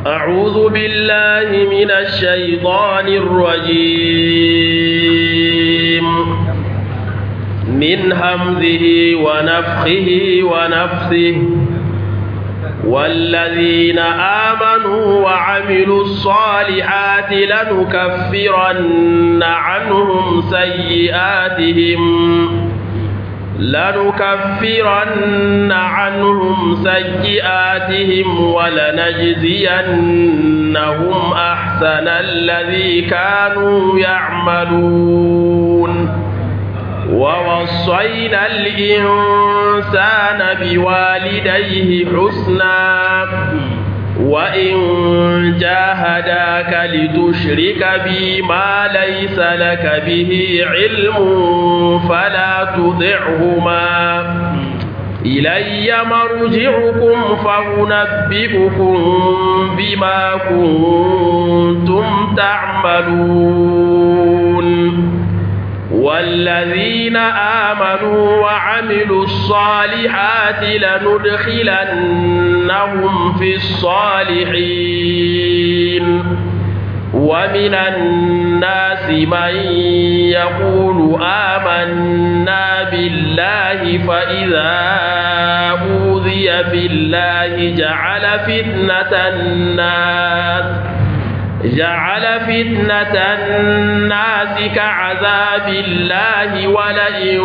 أعوذ بالله من الشيطان الرجيم من همزه ونفخه ونفثه والذين آمنوا وعملوا الصالحات لنكفرن عنهم سيئاتهم لنكفرن عنهم سيئاتهم ولنجزينهم أحسن الذي كانوا يعملون ووصينا الإنسان بوالديه حسنا وإن جاهداك لتشرك بي ما ليس لك به علم فلا تطعهما إلي مرجعكم فأنبئكم بما كنتم تعملون والذين آمنوا وعملوا الصالحات لندخلنهم في الصالحين ومن الناس من يقول آمنا بالله فإذا أوذي في الله جعل فتنة الناس جعل فتنة الناس كعذاب الله ولئن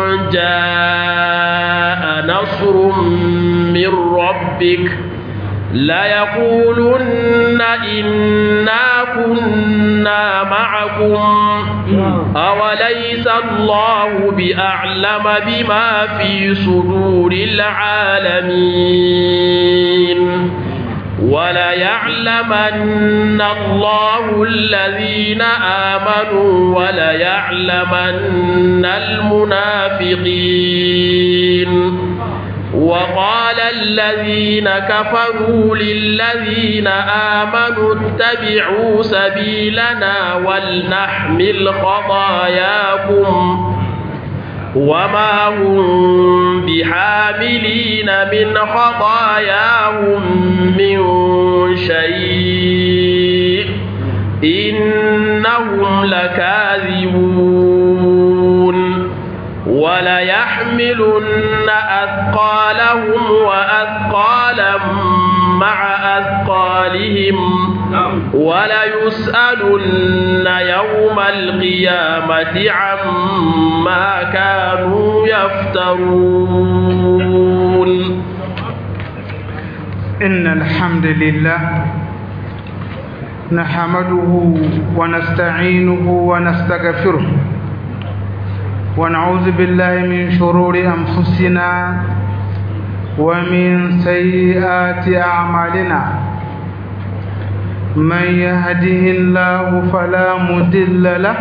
جاء نصر من ربك ليقولن إنا كنا معكم أوليس الله بأعلم بما في صدور العالمين وليعلمن الله الذين آمنوا وليعلمن المنافقين وقال الذين كفروا للذين آمنوا اتبعوا سبيلنا ولنحمل خطاياكم وما هم بحاملين من خطاياهم من شيء إنهم لكاذبون وليحملن أثقالهم وأثقالا مع أثقالهم وليسألن يوم القيامة عما كانوا يفترون إن الحمد لله نحمده ونستعينه ونستغفره ونعوذ بالله من شرور أنفسنا ومن سيئات أعمالنا من يهده الله فلا مضل له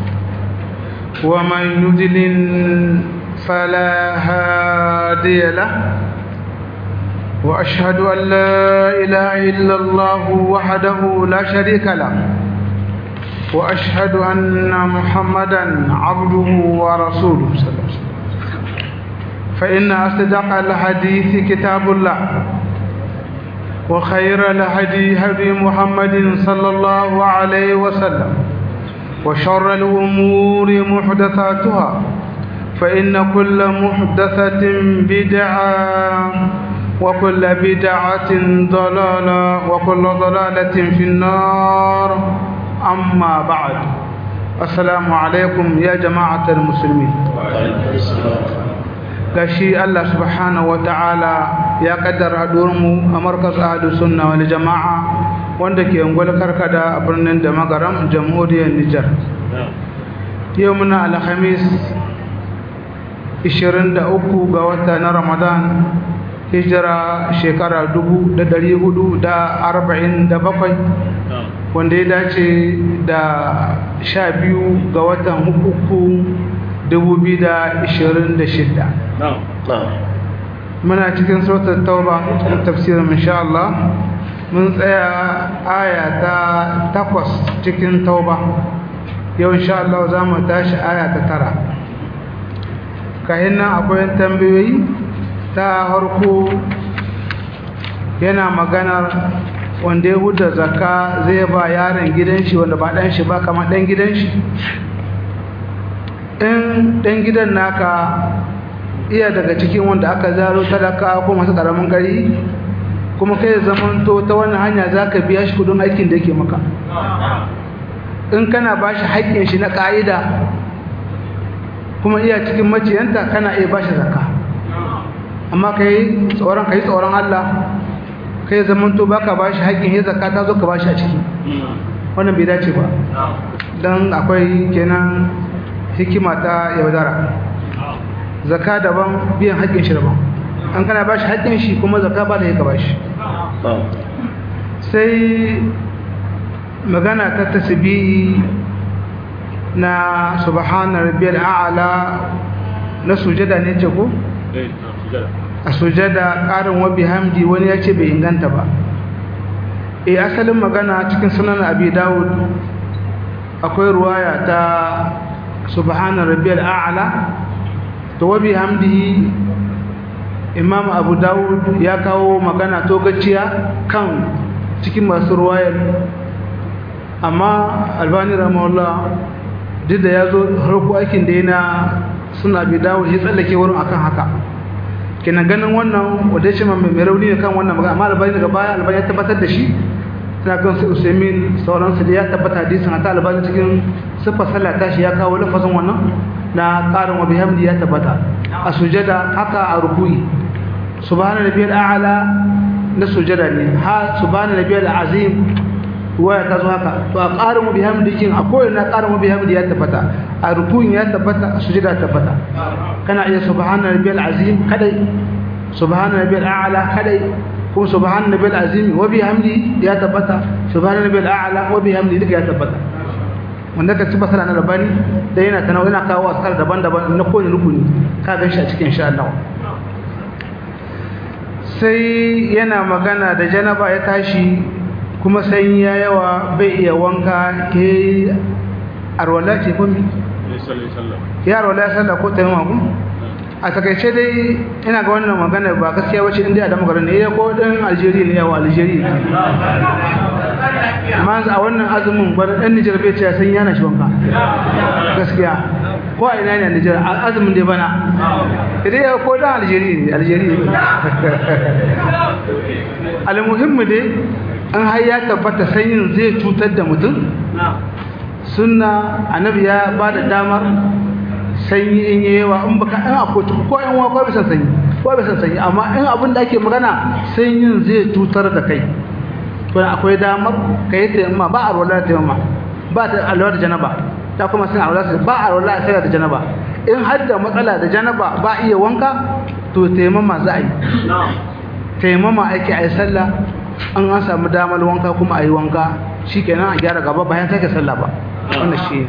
ومن يضلل فلا هادي له وأشهد أن لا إله إلا الله وحده لا شريك له وأشهد أن محمدا عبده ورسوله صلى الله عليه وسلم فإن أصدق الحديث كتاب الله وخير الهدي هدي محمد صلى الله عليه وسلم وشر الأمور محدثاتها فإن كل محدثة بدعة وكل بدعة ضلالة وكل ضلالة في النار أما بعد السلام عليكم يا جماعة المسلمين gashi Allah subhanahu wa ta'ala ya kaddara mu a markas ahlu sunna wal jama'a wanda ke ungwal karkada a birnin da magaram jamhuriyar Nijar yau muna alhamis 23 ga wata na Ramadan hijira shekara 1447 wanda ya dace da 12 ga watan uku 2026 muna cikin sautar tauba cikin tafsirin insha Allah mun tsaya aya ta takwas cikin tauba yau insha Allah za mu tashi aya ta tara kayan nan akwai tambayoyi ta harko yana maganar wanda ya huda zakka zai ba yaron gidan shi wanda ba dan shi ba kamar dan gidan shi in dan gidan naka iya daga cikin wanda aka zaro talaka ko masu karamin gari kuma kai zaman to ta wannan hanya zaka biya shi kudin aikin da yake maka in kana bashi haƙƙin shi na ƙa'ida kuma iya cikin maciyanta kana iya bashi zakka amma kai tsoron kai tsoron Allah kai zaman to baka bashi haƙƙin ya zakka ta zo ka bashi a ciki wannan bai dace ba dan akwai kenan hikima ta yaudara zakka daban biyan haƙƙin shi daban an kana bashi haƙƙin shi kuma zakka ba da yake bashi sai magana ta tasbihi na subhana rabbiyal a'la na sujada ne ce ko a sujada ƙarin wa bihamdi wani ya ce bai inganta ba eh asalin magana cikin sunan abi dawud akwai ruwaya ta subhana rabbiyal a'la to wa bihamdihi imam abu dawud ya kawo magana to gaciya kan cikin masu ruwayar amma albani rahimahullah duk da ya zo harko aikin da yana suna bi dawo ya tsallake wurin akan haka kenan ganin wannan wadda ya ce mai rauni ne kan wannan magana amma albani daga baya albani ya tabbatar da shi suna kan su usaimin sauransu da ya tabbata hadisin hata albani cikin siffar sallah tashi ya kawo lafazin wannan na ƙarin wa bihamdi ya tabbata a sujada haka a ruku'i subhana nabiyal a'la na sujada ne ha subhana nabiyal azim waya ta zo haka to a ƙarin wa bihamdi kin a koyi na ƙarin wa bihamdi ya tabbata a ruku'in ya tabbata a sujada tabbata kana iya subhana nabiyal azim kadai subhana nabiyal a'la kadai kuma subhana nabiyal azim wa bihamdi ya tabbata subhana nabiyal a'la wa bihamdi duka ya tabbata wanda ka ci basala na rabani da yana tanawa yana kawo askar daban-daban na kowane rukuni ka gan shi a cikin insha Allah sai yana magana da janaba ya tashi kuma sanyi ya yawa bai iya wanka ke arwala ce ko ya arwala ya sallah ko taimama ku a takaice dai ina ga wannan magana ba gaskiya wace inda ya da magarin ne ya ko dan Algeria ne yawa Algeria amma a wannan azumin bar dan Nijar bai ce san yana shi wanka gaskiya ko a ina ne Nijar azumin dai bana idan ya ko dan Algeria ne Algeria almuhimmi dai an har ya tabbata sanyin zai cutar da mutum sunna annabi ya bada damar sanyi in yi yawa in baka in akwai ko yan wa ko bisa sanyi ko bisa sanyi amma in abin da ake magana sanyin zai cutar da kai to akwai damar kai taimama ba a rola da taimama ba ta alwa da janaba ta kuma sun alwa ba a rola sai da janaba in har da matsala da janaba ba iya wanka to taimama za a yi taimama ake a yi sallah an an samu damar wanka kuma a yi wanka shikenan a gyara gaba bayan sake sallah ba wannan shi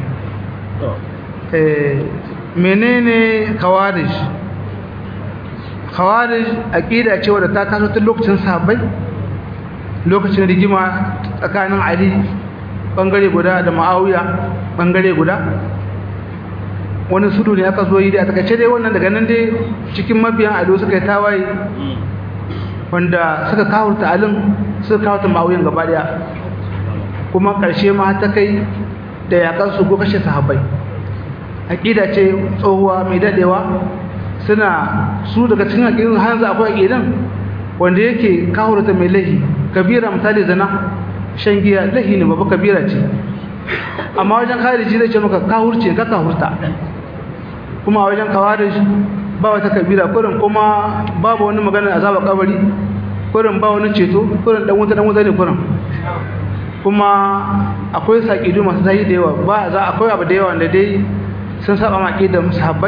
menene khawarij khawarij aqida ce wadda ta taso tun lokacin sahabbai lokacin rigima tsakanin Ali bangare guda da Muawiya bangare guda wani sudu ne aka zo yi da takaice dai wannan daga nan dai cikin mabiyan Ali suka yi tawaye wanda suka kawurta alin suka kawurta Muawiyan gaba daya kuma karshe ma ta kai da yakan su go kashe sahabbai aqida ce tsohuwa mai dadewa suna su daga cikin aqidun hanzu akwai aqidan wanda yake kawurta mai lahi kabira misali zina shan giya lahi ne babu kabira ce amma wajen khariji zai ce maka kawurce ka kawurta kuma a wajen kawarij ba wata kabira kurin kuma babu wani magana azaba kabari kurin ba wani ceto kurin dan wuta dan wuta ne kurin kuma akwai saƙidu masu zai da yawa ba za akwai abu da yawa da dai sun saba maƙi da sahabbai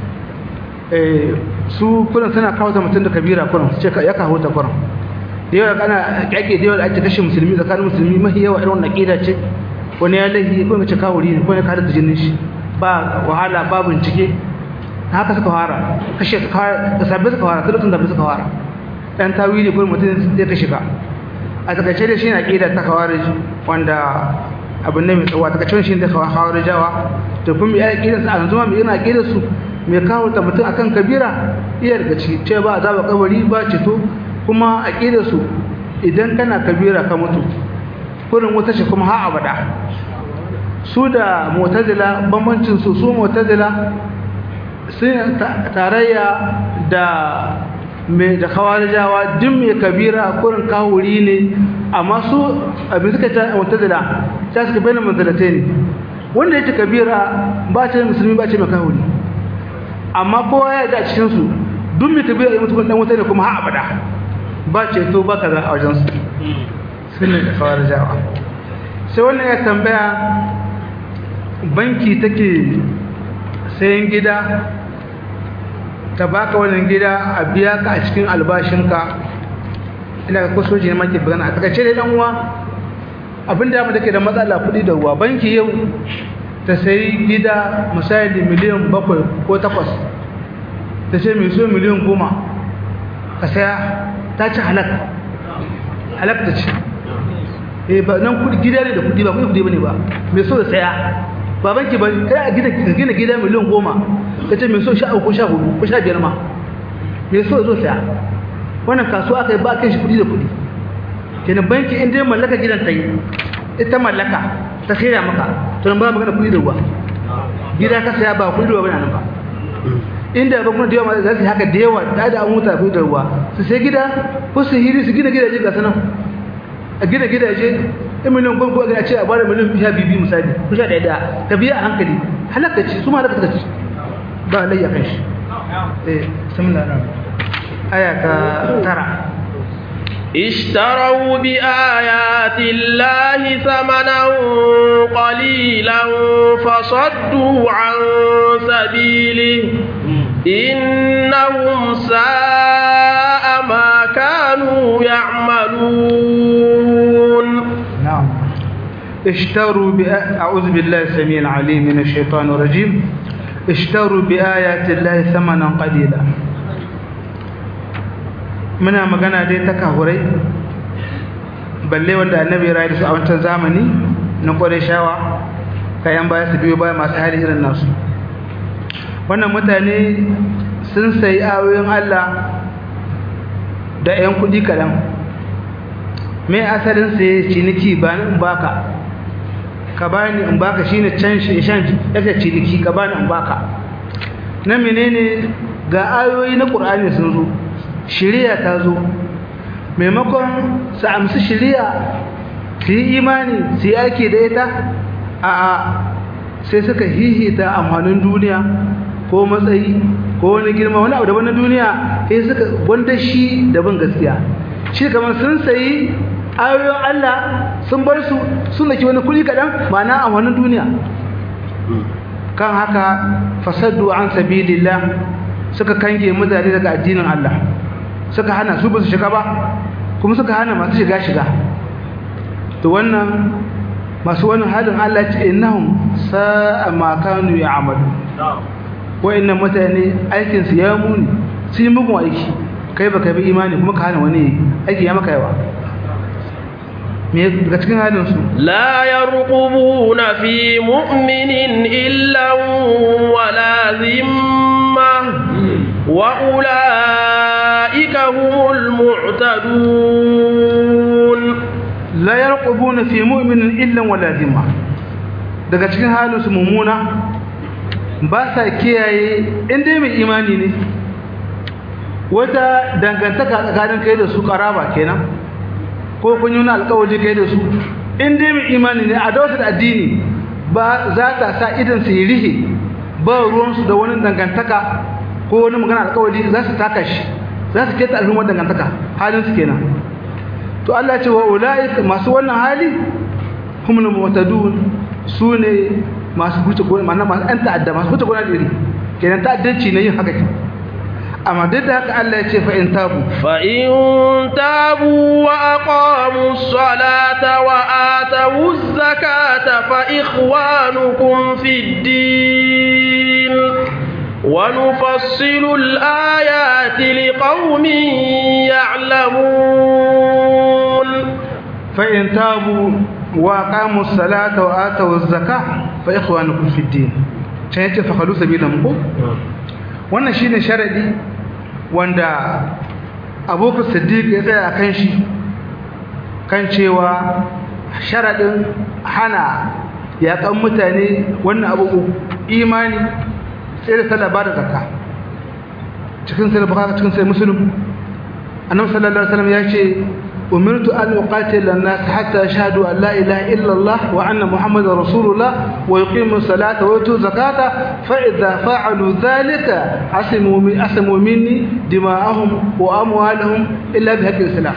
su kurin suna kawo ta mutum da kabira kurin su ce ya kawo ta kurin da yawa kana ƙyaƙe da yawa da ake kashe musulmi tsakanin musulmi mahi yawa irin wannan ƙida ce wani ya laifi ko ce kawo ne ko ne kare da jinin shi ba wahala ba bincike haka suka fara kashe su fara da sabbi suka fara tun da suka fara dan tawili kurin mutum zai kashe ka a takaice da shi na ƙida ta kawarij wanda abin ne mai tsawo a takaice shi da kawarijawa to kuma ya ƙida su a yanzu ma mai yana ƙida su mai kawo ta mutum akan kabira iya daga ciki ce ba azaba kabari ba ceto kuma a ƙida su idan kana kabira ka mutu kurin wuta ce kuma ha abada su da mu'tazila bambancin su su mu'tazila sun tarayya da mai da kawarijawa duk mai kabira kurin kawuri ne amma su abin suka ta mu'tazila ta suka bayyana manzalatai ne wanda yake kabira ba ce musulmi ba ce mai kawuri amma kowa ya da cikin su duk mai kabira ya mutu dan wuta ne kuma ha abada ba ce to ba kaza a wajen su sun ne da kawarijawa sai wannan ya tambaya banki take sayan gida ta baka wannan gida a biya ka a cikin albashinka ina ga kusoji ne maki bugana a takaice dai dan uwa abin da da ke da matsala kuɗi da ruwa banki yau ta sayi gida misali miliyan bakwai ko takwas ta ce mai so miliyan goma ka saya ta ci halak halak ta ce eh ba nan kudi gida ne da kudi ba kudi kudi bane ba mai so da saya baban ki bari kai a gida gina gida miliyan goma ka ce mai so sha ko sha hudu ko sha biyar ma mai so zo saya wannan kasuwa kai ba kai shi kudi da kudi kenan banki in dai mallaka gidan ta yi ita mallaka ta sai maka to nan ba magana kudi da ruwa gida ka saya ba kudi da ruwa bane nan ba inda ba kuma da yawa za su haka da yawa da da an huta kudi da ruwa su sai gida ko su hiri su gina gidaje ga sanan a gina gidaje in miliyan gwamgo a ce a bada miliyan sha bibi misali ko sha ɗaya ka biya a hankali halaka ce su ma halaka ce ba layya kan shi eh bismillah aya ka tara اشتروا بآيات الله ثمنا قليلا فصدوا عن سبيله إنهم ساء ما كانوا يعملون نعم اشتروا بآ... أعوذ بالله السميع العليم من الشيطان الرجيم اشتروا بآيات الله ثمنا قليلا muna magana dai ta kahurai balle wanda annabi ya rayu su a wancan zamani na kware shawa kayan baya su biyo baya masu hali irin nasu wannan mutane sun sayi ayoyin Allah da 'yan kuɗi kaɗan mai asalin saye ciniki ba ni in baka ka bani in baka shine can shan yake ciniki ka bani in baka na menene ga ayoyi na Qur'ani sun zo shari'a ta zo maimakon su amsi shari'a su yi imani su yi ake da ita a a sai suka hihita amfanin duniya ko matsayi ko wani girma wani abu daban na duniya sai suka wanda shi daban gaskiya shi kamar sun sayi ayoyin Allah sun bar su sun daki wani kuli kaɗan ma'ana amfanin duniya kan haka fasaddu an sabilillah suka kange mutane daga addinin Allah suka hana su ba su shiga ba kuma suka hana masu shiga shiga to wannan masu wannan halin Allah ce innahum sa'a ma kanu ya'malu wa'annan mutane aikin su ya muni su yi mugun aiki kai baka bi imani kuma ka hana wani aiki ya maka yawa me daga cikin halin su لا يرقبون في مؤمن إلا ولا ذمة وأولئك هم المعتدون la yarqubuna fi mu'minin illa wala dhimma daga cikin halin su mumuna ba sa kiyaye inda mai imani ne wata dangantaka tsakanin kai da su karaba kenan ko kun yi wani alkawari kai da su inda mai imani ne a dawata da addini ba za ta sa idan su yi rihe ba ruwansu da wani dangantaka ko wani magana alkawari za su taka shi za su keta al'ummar dangantaka halin su kenan to Allah ce wa ulaika masu wannan hali humul mu'tadun sune masu huce gona mana masu an ta'adda masu huce gona diri kenan ta'addanci ne yin haka ke amma duk da haka Allah ya ce fa in tabu فإن تابوا وأقاموا الصلاة وآتوا الزكاة فإخوانكم في الدين ونفصل الآيات لقوم يعلمون fa in tabu wa aqamu salata wa atu zakah fa ikhwanukum fi din sai yace fa khalu sabilan ko wannan shine sharadi wanda Abu Siddiq ya tsaya kan shi kan cewa sharaɗin hana yaƙan mutane wannan abu imani sai da sallah ba da zakka cikin sai bukaka cikin sai musulun annabi sallallahu alaihi wasallam ya ce umirtu an uqatila an-nas hatta yashhadu an la ilaha illa Allah wa anna muhammadar rasulullah wa yuqimu as-salata wa yutu zakata fa idza fa'alu dhalika asimu min asimu minni dima'ahum wa amwaluhum illa bi haqqi al-islam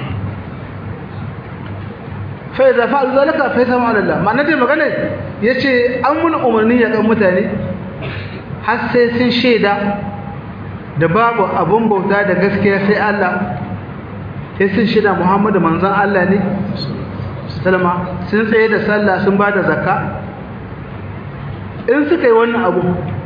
fa idza fa'alu dhalika fa yathamu ala Allah ma'ana dai magana yace an mun umarni ya kan mutane har sai sun shaida da babu abun bauta da gaskiya sai Allah sai sun shida Muhammadu manzon Allah ne sallama sun tsaye da sallah sun ba da zakka in suka yi wannan abu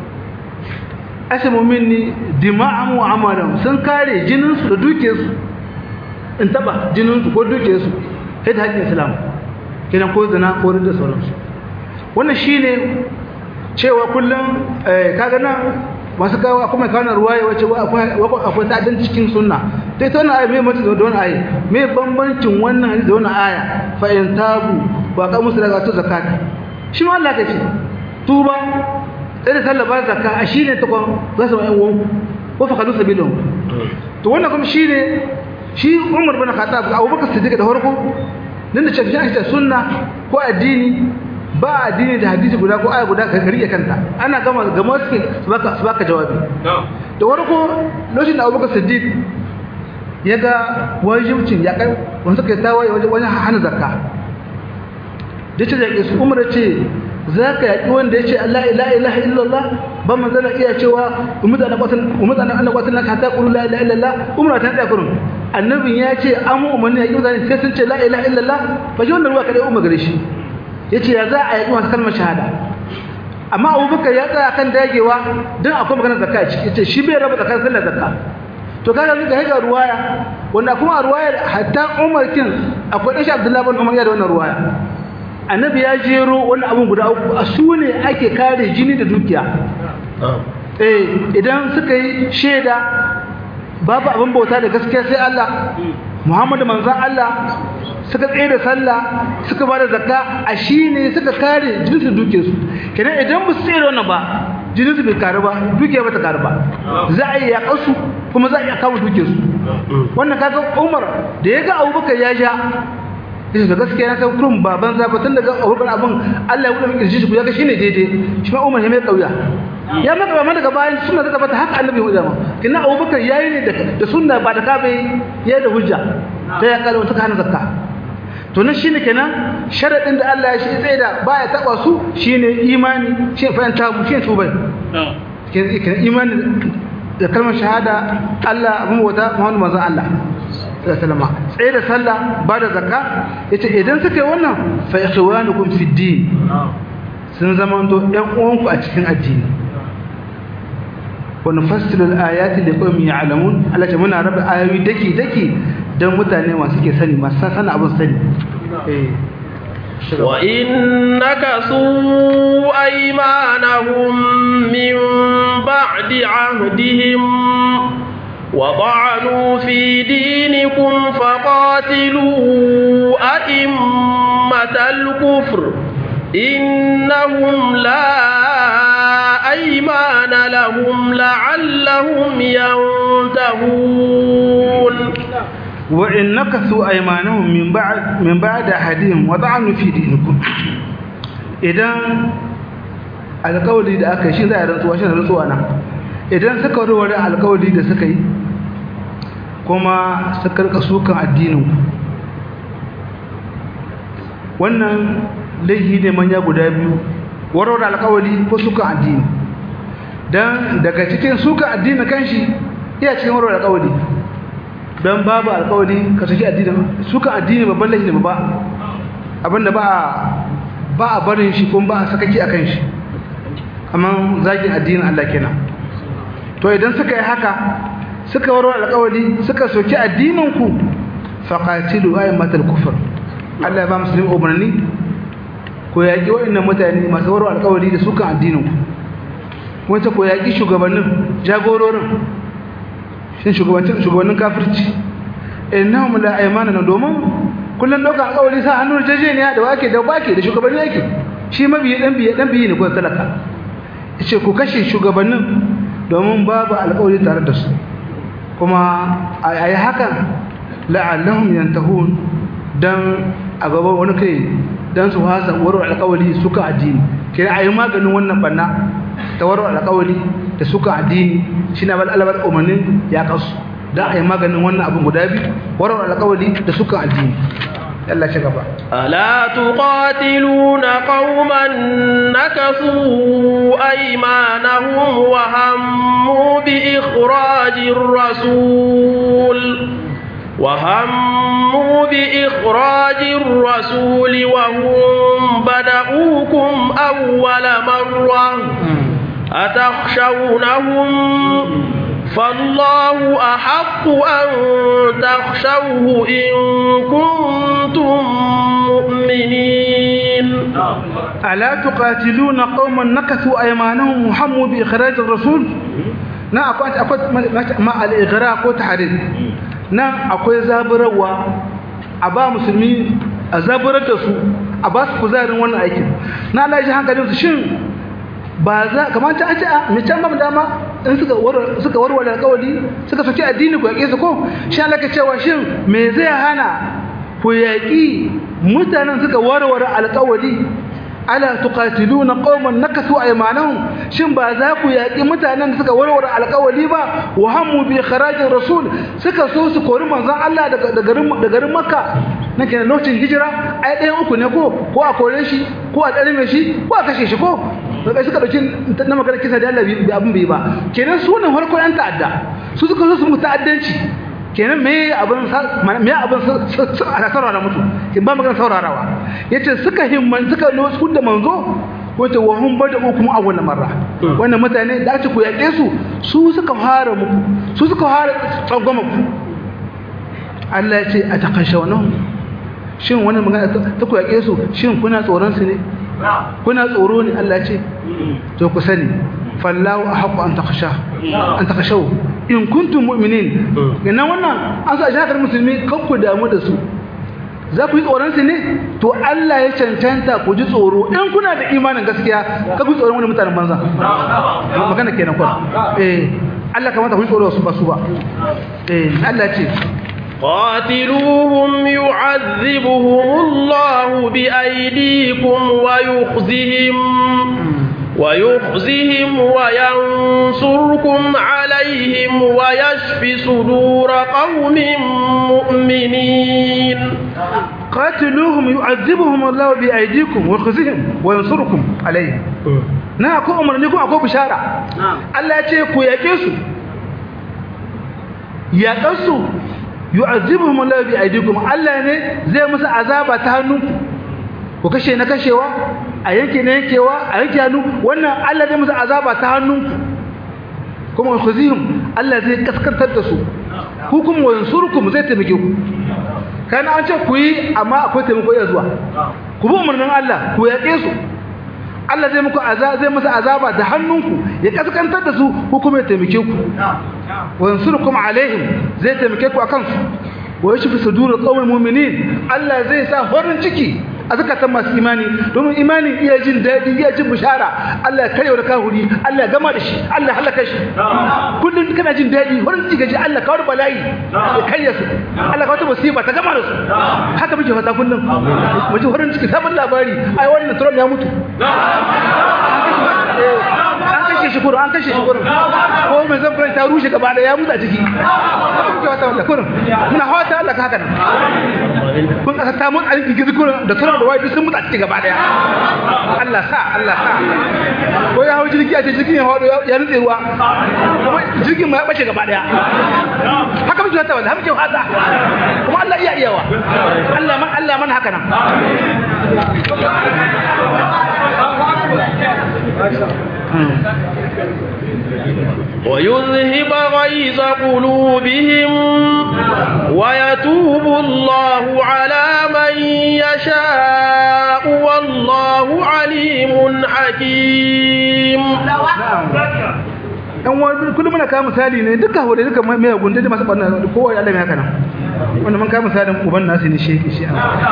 asimu minni dima'an wa amalan sun kare jininsu da dukiyarsu in taba jininsu ko dukiyarsu sai da haƙƙin islam kenan ko zina ko da sauransu wannan shine cewa kullum kaga nan masu kawo akwai mai kawo ruwaya wace akwai ta'adin cikin sunna ta ita wannan aya mai mace da wannan aya mai bambancin wannan hadisi da wannan aya fa in tabu ba ka musu daga to zakata shi ma Allah ka ce tuba sai da sallah ba zakka a shine ta kwan za su ma'an wanku ko fa kadu sabilun to wannan kuma shine shi Umar bin Khattab Abu Bakar Siddiq da farko nan da ce shi ake sunna ko addini ba addini da hadisi guda ko aya guda ka rike kanta ana gama gama suke su baka su baka jawabi da farko lokacin da Abubakar Siddiq ya ga wajibcin ya kai wanda suka tawaye wajen hana zakka da ce zaki su umar ce zaka yaki wanda yace Allah la ilaha illallah ba manzana iya cewa umudana qatan umudana Allah qatan laka ta qulu la ilaha illallah umra ta da kurun annabin ya ce an mu umarni yaki mutane sai sun ce la ilaha illallah fa ji wannan ruwa kada umar gare shi yace ya za a yi masu kalmar shahada amma abubakar ya tsaya kan dagewa don akwai maganar zakka a ciki yace shi bai raba zakar sallar zakka to kaga zuka hega ruwaya wanda kuma a ruwaya hatta umar kin akwai dan shi abdullahi bin umar ya da wannan ruwaya annabi ya jero wani abun guda uku a su ne ake kare jini da dukiya eh idan suka yi shaida babu abin bauta da gaskiya sai Allah Muhammadu manzon Allah suka tsaye da sallah suka bada zakka a shine suka kare jinsu duke su kenan idan ba su tsaye da wannan ba jinin su bai karu ba duke ba ta karu ba za a yi yaƙar su kuma za a iya kawo duke su wannan kaga Umar da ya ga Abubakar ya ja yace da gaskiya na san kurum baban zafa tun daga Abubakar abin Allah ya wuce kirji shi ya ga shine daidai shi ma Umar ya mai kauya ya maka ba daga bayan sunna ta tabbata haka annabi ya ma kina Abubakar yayi ne da sunna ba da kabe yayi da hujja ta ya kalle wata kana zakka to nan shine kenan sharadin da Allah ya shi tsaye da baya taba su shine imani shi fa ta mu shi tubai kenan imani da kalmar shahada Allah abun wata Muhammadu manzon Allah sallama tsaye da sallah ba da zakka yace idan suka yi wannan fa ikhwanukum fi din sun zamanto ɗan uwanku a cikin addini wa nufassilu al-ayati liqaumin ya'lamun Allah ce muna raba ayoyi daki daki dan mutane masu ke sani masu sana abin sani eh وإن نكثوا أيمانهم من بعد عهدهم وطعنوا في دينكم فقاتلوا أئمة الكفر إنهم لا أيمان لهم لعلهم ينتهون وإن نكثوا أيمانهم من بعد من بعد أحدهم وطعنوا في دينكم إذا alƙawari da aka yi shi za a rantsuwa shi da rantsuwa nan idan suka warware alƙawari da suka yi kuma suka rika sukan addinin wannan laihi ne manya guda biyu warware alƙawari ko sukan addini dan daga cikin sukan addini kanshi iya cikin warware alƙawari dan babu alƙawari ka saki addini sukan addini babban laihi ne ba abinda ba ba a barin shi kuma ba a sakaki akan shi amma zagin addinin Allah kenan to idan suka yi haka suka warware alƙawari suka soki addininku faqatilu aymatal kufr Allah ya ba musulmi umarni ko yaƙi waɗannan mutane masu warware alƙawari da sukan addininku wanda ko yaƙi shugabannin jagororin shin shugabannin shugabannin kafirci innahum la aymana domin kullun doka alƙawari sa hannun jejeniya da wake da bake da shugabanni yake shi mabiyi dan biye dan biye ne ko talaka yace ku kashe shugabannin domin babu alƙawari tare da su kuma ayi hakan la'allahum yantahun dan a gaban wani kai dan su hasa waro alƙawari suka addini kira ayi maganin wannan banna ta waro alƙawari da suka addini shine bal alabar umarnin ya kasu dan ayi maganin wannan abin guda biyu waro alƙawari da suka addini Allah shi gaba ألا تقاتلون قوما نكثوا أيمانهم وهموا بإخراج الرسول وهموا بإخراج الرسول وهم بدؤوكم أول مرة أتخشونهم فالله أحق أن تخشوه إن كنتم مؤمنين ألا تقاتلون قوما نكثوا أيمانهم وهموا بإخراج الرسول na akwai akwai ma al-ighra ko tahrir nan akwai zaburarwa a ba musulmi a zaburar da su a ba su kuzarin wannan aikin na Allah ya ji hankalin su shin ba za kamar ta ce a mai can ba dama in suka suka warware alƙawari suka soki addini ku yaƙe su ko shi Allah ka cewa shin me zai hana ku yaƙi mutanen suka warware alƙawari ala tuqatiluna qauman nakasu aymanahum shin ba za ku yaƙi mutanen da suka warware alƙawari ba wa hammu bi kharajir rasul suka so su kori manzon Allah daga garin da garin Makka nake na lokacin hijira ai ɗayan uku ne ko ko a kore shi ko a tsare shi ko a kashe shi ko daga suka dauki na magana kisa da Allah bi abin bai ba kenan su ne farko yan ta'adda su suka so su mu ta'addanci kenan me abin me abin a saurara mutu kin ba magana saurarawa yace suka himman suka lo su da manzo wato wa hum bada hukum awwal marra wannan mutane da ake ku yaƙe su su suka fara muku su suka fara tsangwama ku Allah ya ce a takashawnahu shin wannan magana ta ku yaƙe su shin kuna tsoron su ne kuna tsoro ne Allah ce to ku sani fallahu ahqqu an takhsha an takhshaw in kuntum mu'minin ina wannan an sa shakar musulmi kan ku damu da su za ku yi tsoron su ne to Allah ya cancanta ku ji tsoro in kuna da imanin gaskiya ka ku tsoron wani mutanen banza magana kenan kwa eh Allah kamata ku yi tsoro su ba su ba eh Allah ce قاتلوهم يعذبهم الله بأيديكم ويخزهم ويخزهم وينصركم عليهم ويشفي صدور قوم مؤمنين قاتلوهم يعذبهم الله بأيديكم ويخزهم وينصركم عليهم na akwai umarni kuma akwai bishara Allah ya ce ku yaƙe su yaƙansu yu'azibuhum Allah bi aydikum Allah ne zai musu azaba ta hannunku ku kashe na kashewa a yanke na yankewa a yanke hannu wannan Allah zai musu azaba ta hannunku kuma khuzihum Allah zai kaskantar da su hukum wa yansurukum zai taimake ku kana an ce ku yi amma akwai taimako ya zuwa ku bi umarnin Allah ku yaƙe su Allah zai muku azaba zai musu azaba da hannunku ya kaskantar da su hukum ya taimake ku wa yansurukum alaihim zai taimake ku akan su wa yashfi sudurul qawmil mu'minin Allah zai sa farin ciki a zakatan masu imani domin imani iya jin daɗi iya jin bishara Allah ya karya da kahuri Allah ya gama da shi Allah ya halaka shi kullum kana jin daɗi farin ciki gaji Allah kawar bala'i ya karya su Allah kawar musiba ta gama da su haka muke fata kullum mu ji farin ciki sabon labari ai wannan Trump ya mutu an kashe shi kurum an kashe shi kurum ko mai zan ta rushe gaba da ya mutu a ciki kuke wata wata kurum muna hawata Allah ka haka nan kun kasa ta mutu a cikin gizi kurum da turan da wai sun mutu a ciki gaba daya Allah sa Allah sa ko ya hau jirgi a ce jirgin ya hado ya nutse ruwa kuma jirgin ma ya bace gaba daya haka muke wata wata muke wata kuma Allah iya iyawa Allah man Allah man haka nan ويذهب غيظ قلوبهم ويتوب الله على من يشاء والله عليم حكيم yan wani kullum muna kawo misali ne duka hore duka mai gunde da masu ɓanna kowa ya Allah mai haka nan wanda mun kai misalin uban nasu ne shi shi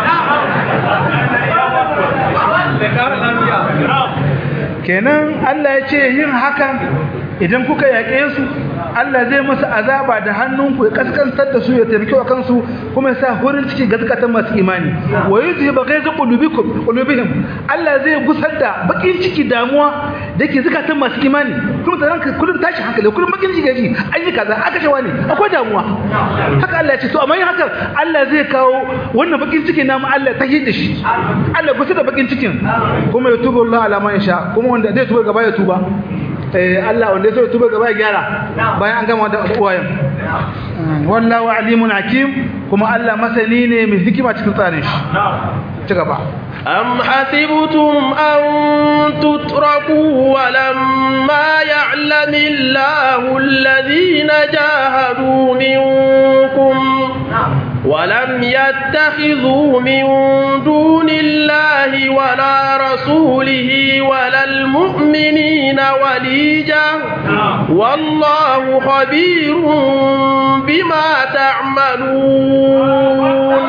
kenan Allah ya ce yin hakan idan kuka yaƙe su Allah zai musu azaba da hannunku ya kaskantar da su ya taimake wa kansu kuma ya sa hurin ciki ga zakatan masu imani wa yuzhibu ghaiza qulubikum qulubihim Allah zai gusar da bakin ciki damuwa da ke zakatan masu imani kuma da ranka kullum tashi hankali kullum bakin ciki gaji an yi kaza aka shawa ne akwai damuwa haka Allah ya ce to amma yin haka Allah zai kawo wannan bakin ciki namu Allah ta hidda shi Allah gusar da bakin cikin kuma ya tuba Allah ala man sha kuma wanda zai tuba gaba ya tuba eh Allah wanda zai tuba gaba ya gyara bayan an gama da uwayen wallahu alimun hakim kuma Allah masani ne mai hikima cikin tsarin shi ci gaba أم حسبتم أن تتركوا ولما يعلم الله الذين جاهدوا منكم ولم يتخذوا من دون الله ولا رسوله ولا المؤمنين وليجا والله خبير بما تعملون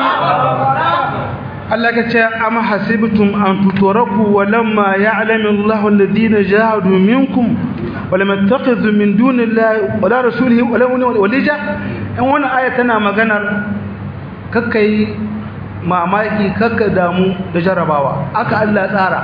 Allah ka ce am hasibtum an tutraku wa lamma ya'lamu Allahu alladhina jahadu minkum wa lam yattakhidhu min dunillahi wa la rasulihi wa la walija in wannan aya tana maganar kakkai mamaki kakka damu da jarabawa aka Allah tsara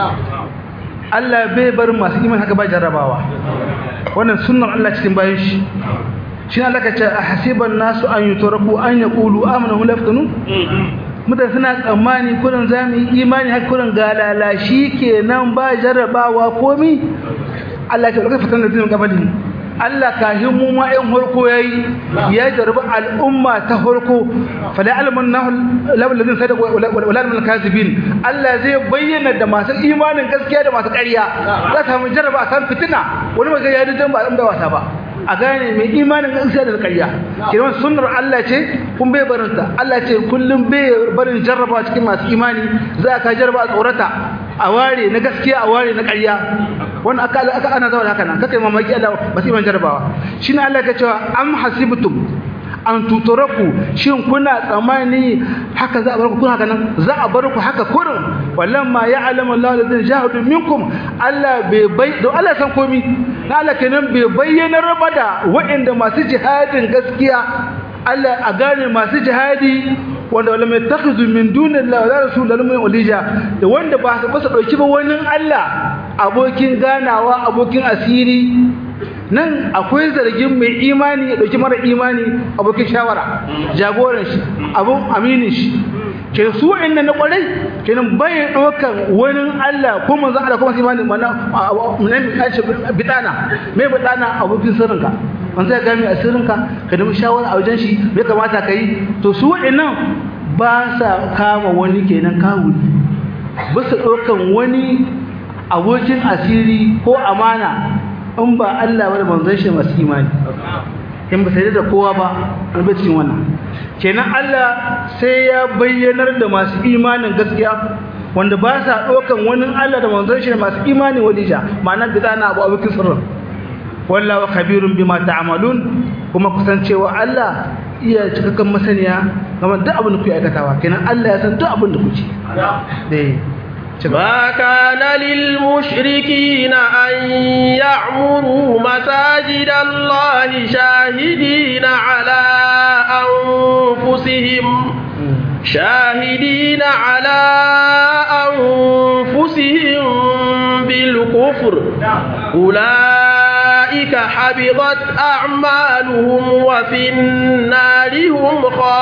Allah bai bar masu iman haka ba jarabawa wannan sunnar Allah cikin bayan shi shi Allah ka ce hasiban nasu an yutraku an yaqulu amanu la yaftanun mutane suna tsammani kurin za mu yi imani har kurin galala shi ke nan ba jarrabawa komi Allah ke lokacin fitan da zinin gabalin Allah kahin mu ma ɗan harko ya yi ya jarrabi al'umma ta harko fala alamun na labarin sai da walamin kazibin Allah zai bayyana da masu imanin gaskiya da masu ƙarya za ta samu jarraba a san fitina wani mai ya yi ba a wasa ba a gane mai imanin gaskiya da ƙarya kiran sunnar Allah ce kun bai barin ta Allah ce kullum bai barin jarraba cikin masu imani za ka jarraba a tsorata a ware na gaskiya a ware na ƙarya wannan aka aka ana zauna haka nan kake mamaki Allah ba su iman jarrabawa shine Allah ya cewa am hasibtum an tuturaku shin kuna tsammani haka za a bar ku kuna haka nan za a bar ku haka kurin wallan ma ya'lamu Allah alladhina jahadu minkum Allah bai bai don Allah san komi na Allah kenan bai bayyana raba da waɗanda masu jihadin gaskiya Allah a gane masu jihadi wanda wala mai takhizu min dunillahi wala rasulillahi min walija da wanda ba su basa dauki ba wani Allah abokin ganawa abokin asiri nan akwai zargin mai imani ya dauki mara imani abokin shawara jagoran shi abun aminin shi ke su inda na kwarai kenan bai dokan wani Allah ko manzon Allah ko masu imani mana mun kace bidana mai bidana abokin sirrinka manzo ya gami asirinka ka nemi shawara a wajen shi me kamata kai to su wa'annan ba sa kama wani kenan kawuli ba su dokan wani abokin asiri ko amana in ba Allah wani manzon shi masu imani in ba sai da kowa ba rubutun wannan kenan Allah sai ya bayyanar da masu imanin gaskiya wanda ba sa ɗaukan wani Allah da manzon shi masu imani walija ma'ana da zana abu abokin sirrin wallahu khabirun bima ta'malun kuma kusancewa Allah iya cikakken masaniya game da abin da kuke aikatawa kenan Allah ya san duk abin da kuke dai ما كان للمشركين أن يعمروا مساجد الله شاهدين على أنفسهم شاهدين على أنفسهم بالكفر أولئك حبطت أعمالهم وفي النار هم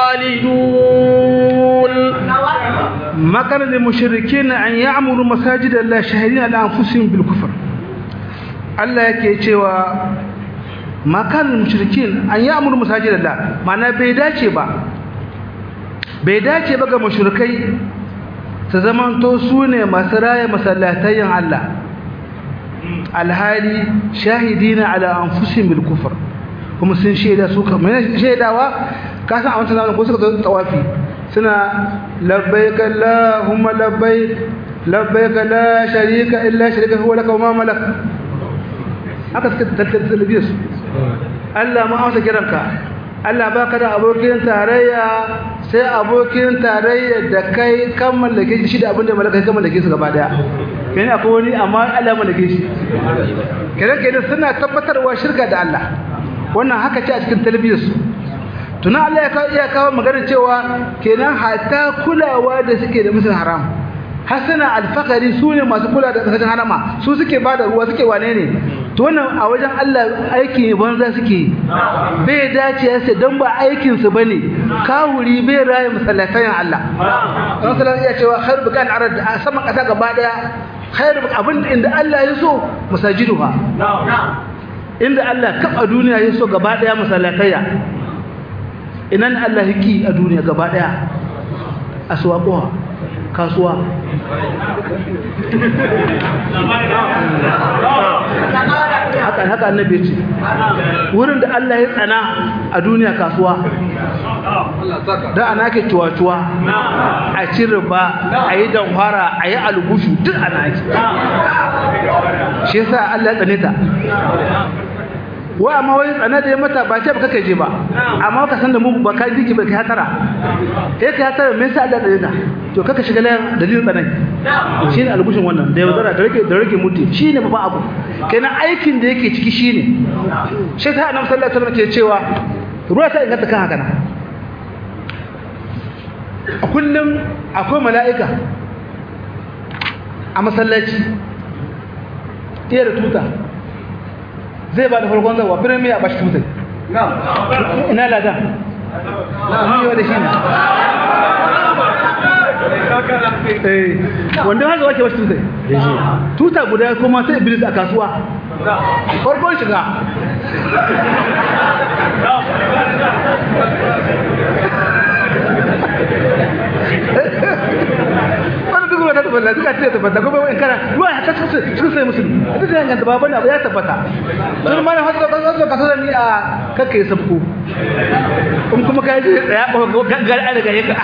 خالدون ما كان للمشركين أن يعمروا مساجد الله شاهدين على أنفسهم بالكفر الله yake cewa ma kan mushrikin an ya'muru masajidallah mana bai dace ba bai dace ba ga mushrikai su zamanto su ne masu raya masallatayin Allah alhali shahidina ala anfusihim bil kufr kuma sun shaida su kamar shaidawa ka san a wancan zamanin ko suka zo tawafi suna labbaik allahumma labbaik labbaik la sharika illa sharika huwa laka wa ma malak haka suka tattala su Allah ma amsa kiranka Allah baka da abokin tarayya sai abokin tarayya da kai kan mallake shi da abin da mallaka kan mallake su gaba daya kai akwai wani amma Allah mallake shi kenan kenan suna tabbatarwa shirka da Allah wannan haka ce a cikin talbiyar su tuna Allah ya kawo iya kawo magana cewa kenan hatta kulawa da suke da musul haram hasana alfakari su ne masu kula da kasashen harama su suke ba da ruwa suke wane ne to wannan a wajen Allah aiki ne banza suke bai dace ya sai don ba aikinsu ba ne kawuri bai raye masallatayin Allah don salar iya cewa har bukan arad a saman ƙasa gaba ɗaya har abin inda Allah ya so masajiduha inda Allah kaf a duniya ya so gaba ɗaya masallataya ina ne Allah hiki a duniya gaba ɗaya a suwaƙuwa kasuwa haka haka annabi ce wurin da Allah ya tsana a duniya kasuwa da ana ke cuwa-cuwa a ci riba a yi damfara a yi algushu duk ana ake shi yasa Allah ya tsane ta wa amma wai tsana da ya mata ba ce ba kake je ba amma ka san da mu ba ka jiki ba ka hatara eh ka hatara me yasa Allah tsare ta to kaka shiga layan dalilin tsanai shine albushin wannan da yaudara da rage da rage mutu shine babban abu kenan aikin da yake ciki shine shi ta annabi sallallahu alaihi wasallam ke cewa ruwa ta inganta kan haka na a kullum akwai mala'ika a masallaci iya da tuta zai ba da farkon zawa firimiya ba shi tutai ina lada yi wa da shi ne wanda haka wake wasu tutai tuta guda kuma sai iblis a kasuwa farkon shiga wani duk wata tabbata suka ce tabbata kuma wani kara ruwa ya kasa sun sai musulmi ita ce yanganta baban abu ya tabbata sun mana hasu da kasu kasu da ni a kakka yi sabko in kuma ka yi tsaya ɓaga gaggar an daga yaka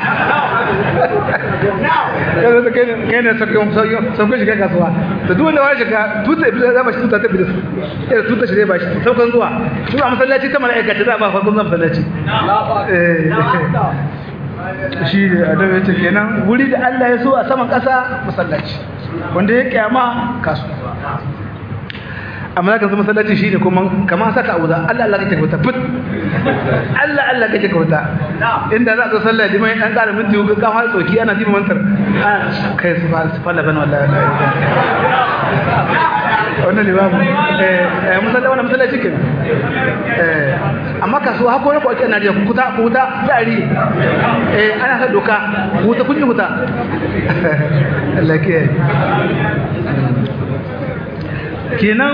yanzu da kai ne sabko shiga kasuwa da duk wanda wani shiga tuta iblis ya ba shi tuta ta iblis ya tuta shi zai ba shi saukan zuwa shi ba masallaci ta mala'aika ta za ba farkon zuwa masallaci shi ne a daga ce kenan wuri da Allah ya so a saman ƙasa masallaci wanda ya kyama kasu amma zaka zama masallaci shi ne kuma kamar saka auza Allah Allah kake kauta fit Allah Allah kake kauta inda za ka sallah da mai dan ƙara minti ka kafa tsoki ana diba mantar kai su fa la bana wallahi wannan limamu eh masallaci wannan masallaci kenan eh amma kasuwa hako ne ko ake Najeriya ku kuta ku kuta tsari eh ana sa doka ku ta kunyi kuta Allah ke kenan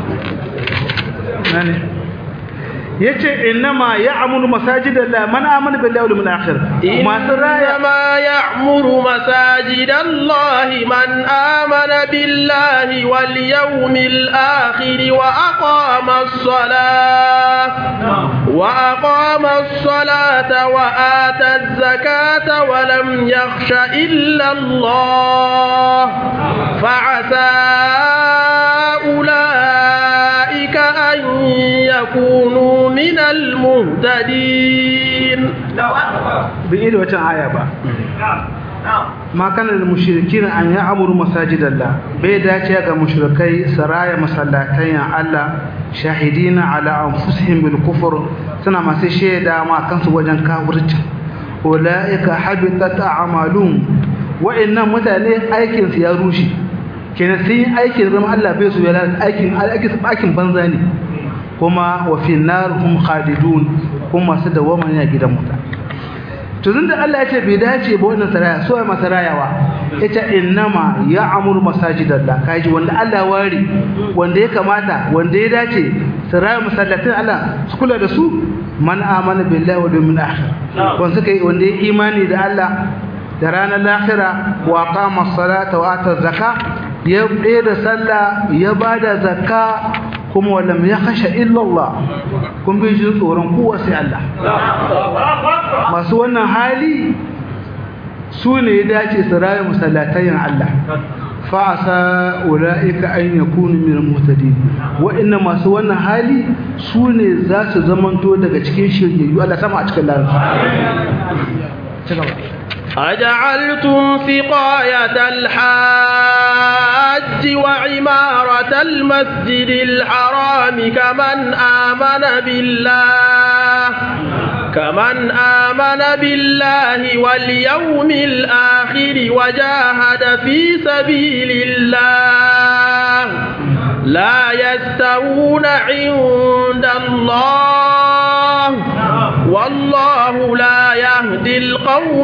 nani yace innama ya'muru masajidallah man amana billahi wal yawmil akhir masu raya ma ya'muru masajidallahi man amana billahi wal yawmil akhir wa aqama as-salah wa aqama as-salata wa ata az-zakata wa lam yakhsha illa Allah fa'asa أولئك أن يكونوا من المهتدين بإيد وجه آية با ما كان للمشركين أن يعمروا مساجد الله بيدا شيء مشركي سرايا مسلاتين الله شاهدين على أنفسهم بالكفر سنة ما سيشيدا ما كانوا وجن كافرج أولئك حبطت أعمالهم وإن متى أيكن سيروشي kenan sun yi aikin zama Allah bai su yana aikin aikin banza ne kuma wa fi narhum khalidun kuma masu dawama ne a gidan muta to tunda Allah ya ce bai dace ba wannan saraya so ai masarayawa yace innama ya'mur masajidallah kaji wanda Allah wari wanda ya kamata wanda ya dace saraya masallatin Allah su kula da su man amana billahi wal yawmil akhir wanda suka wanda ya imani da Allah da ranar lahira wa qama as-salata wa ata az-zakah ya da sallah ya bada zakka kuma walam ya khasha illa Allah kun bi jin tsoron kowa sai Allah masu wannan hali su ne ya dace su rayu musallatayin Allah fa'asa ula'ika an yakunu min al-muhtadin wa'inna masu wannan hali su ne za su zamanto daga cikin shiryayyu Allah sama a cikin lafiya أجعلتم سقاية الحاج وعمارة المسجد الحرام كمن آمن بالله كمن آمن بالله واليوم الآخر وجاهد في سبيل الله لا يستوون عند الله والله لا يهدي القوم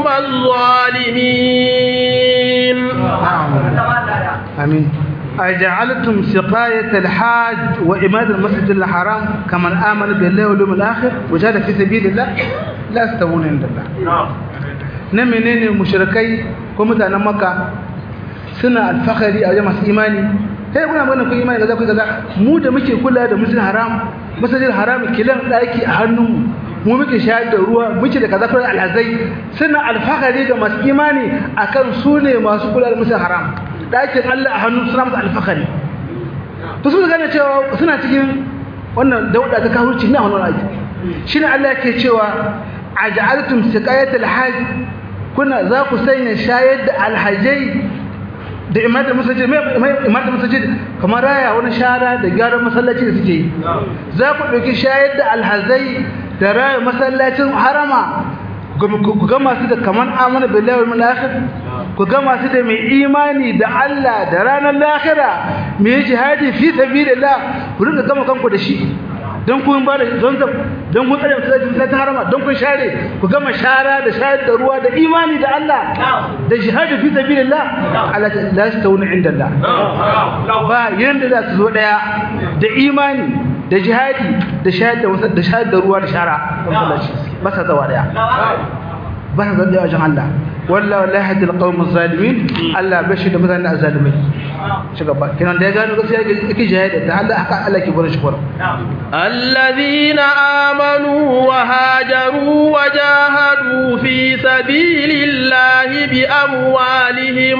الظالمين آمين أجعلتم سقاية الحاج وإمادة المسجد الحرام كمن آمن بالله واليوم الآخر وجاهد في سبيل الله لا يستوون عند الله نمنين المشركي ومتانا مكة سنة الفخري أو جمع إيماني sai kuna magana kun imani kaza kun kaza mu da muke kula da masjidil haram masjidil haram kilan daki a hannunmu mu muke shayar da ruwa muke da kaza kuma alhazai suna alfahari ga masu imani akan su ne masu kula da masjidil haram dakin Allah a hannun suna masu alfahari to su gane cewa suna cikin wannan dauda ta kafirci na wannan aiki shine Allah yake cewa aj'altum siqayatal hajj kuna za ku sanya shayar da alhajai da imatar masajid imatar masajid kamar raya wani shara da gyaran masallaci da suke yi za ku ɗauki shayar da alhazai da raya masallacin harama ku ga masu da kamar amana billahi wal akhir ku ga masu da mai imani da Allah da ranar lahira mai jihadi fi sabilillah ku rinka gama kanku da shi don kun ba da don don kun tsare masallacin ta harama don kun share ku gama shara da shayar da ruwa da imani da Allah da jihadi fi sabilillah Allah la yastawuna inda Allah ba yanda za su zo daya da imani da jihadi da shayar da da shayar da ruwa da shara ba sa zawa daya ba sa zawa wajen Allah wallahi la yahdi alqawm az-zalimin Allah bashi da mutanen azzalimai shiga ba kinan da ya gano gaskiya yake jihadi da Allah haka Allah ke gurin shi gurin الذين آمنوا وهاجروا وجاهدوا في سبيل الله بأموالهم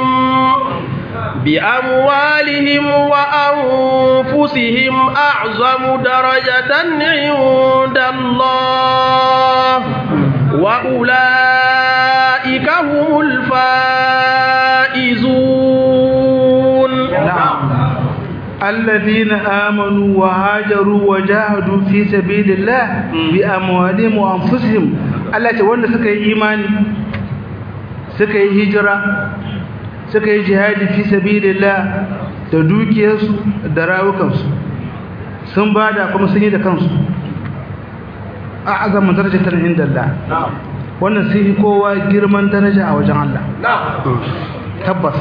بأموالهم وأنفسهم أعظم درجة عند الله وأولئك هم الفائزون نعم الذين آمنوا وهاجروا وجاهدوا في سبيل الله بأموالهم وأنفسهم Allah ce wanda suka yi imani suka yi hijira suka yi jihadi fi sabilillah da dukiyarsu da rawukansu sun bada kuma sun yi da kansu a azamin darajatar inda Allah wannan sun yi kowa girman daraja a wajen Allah tabbas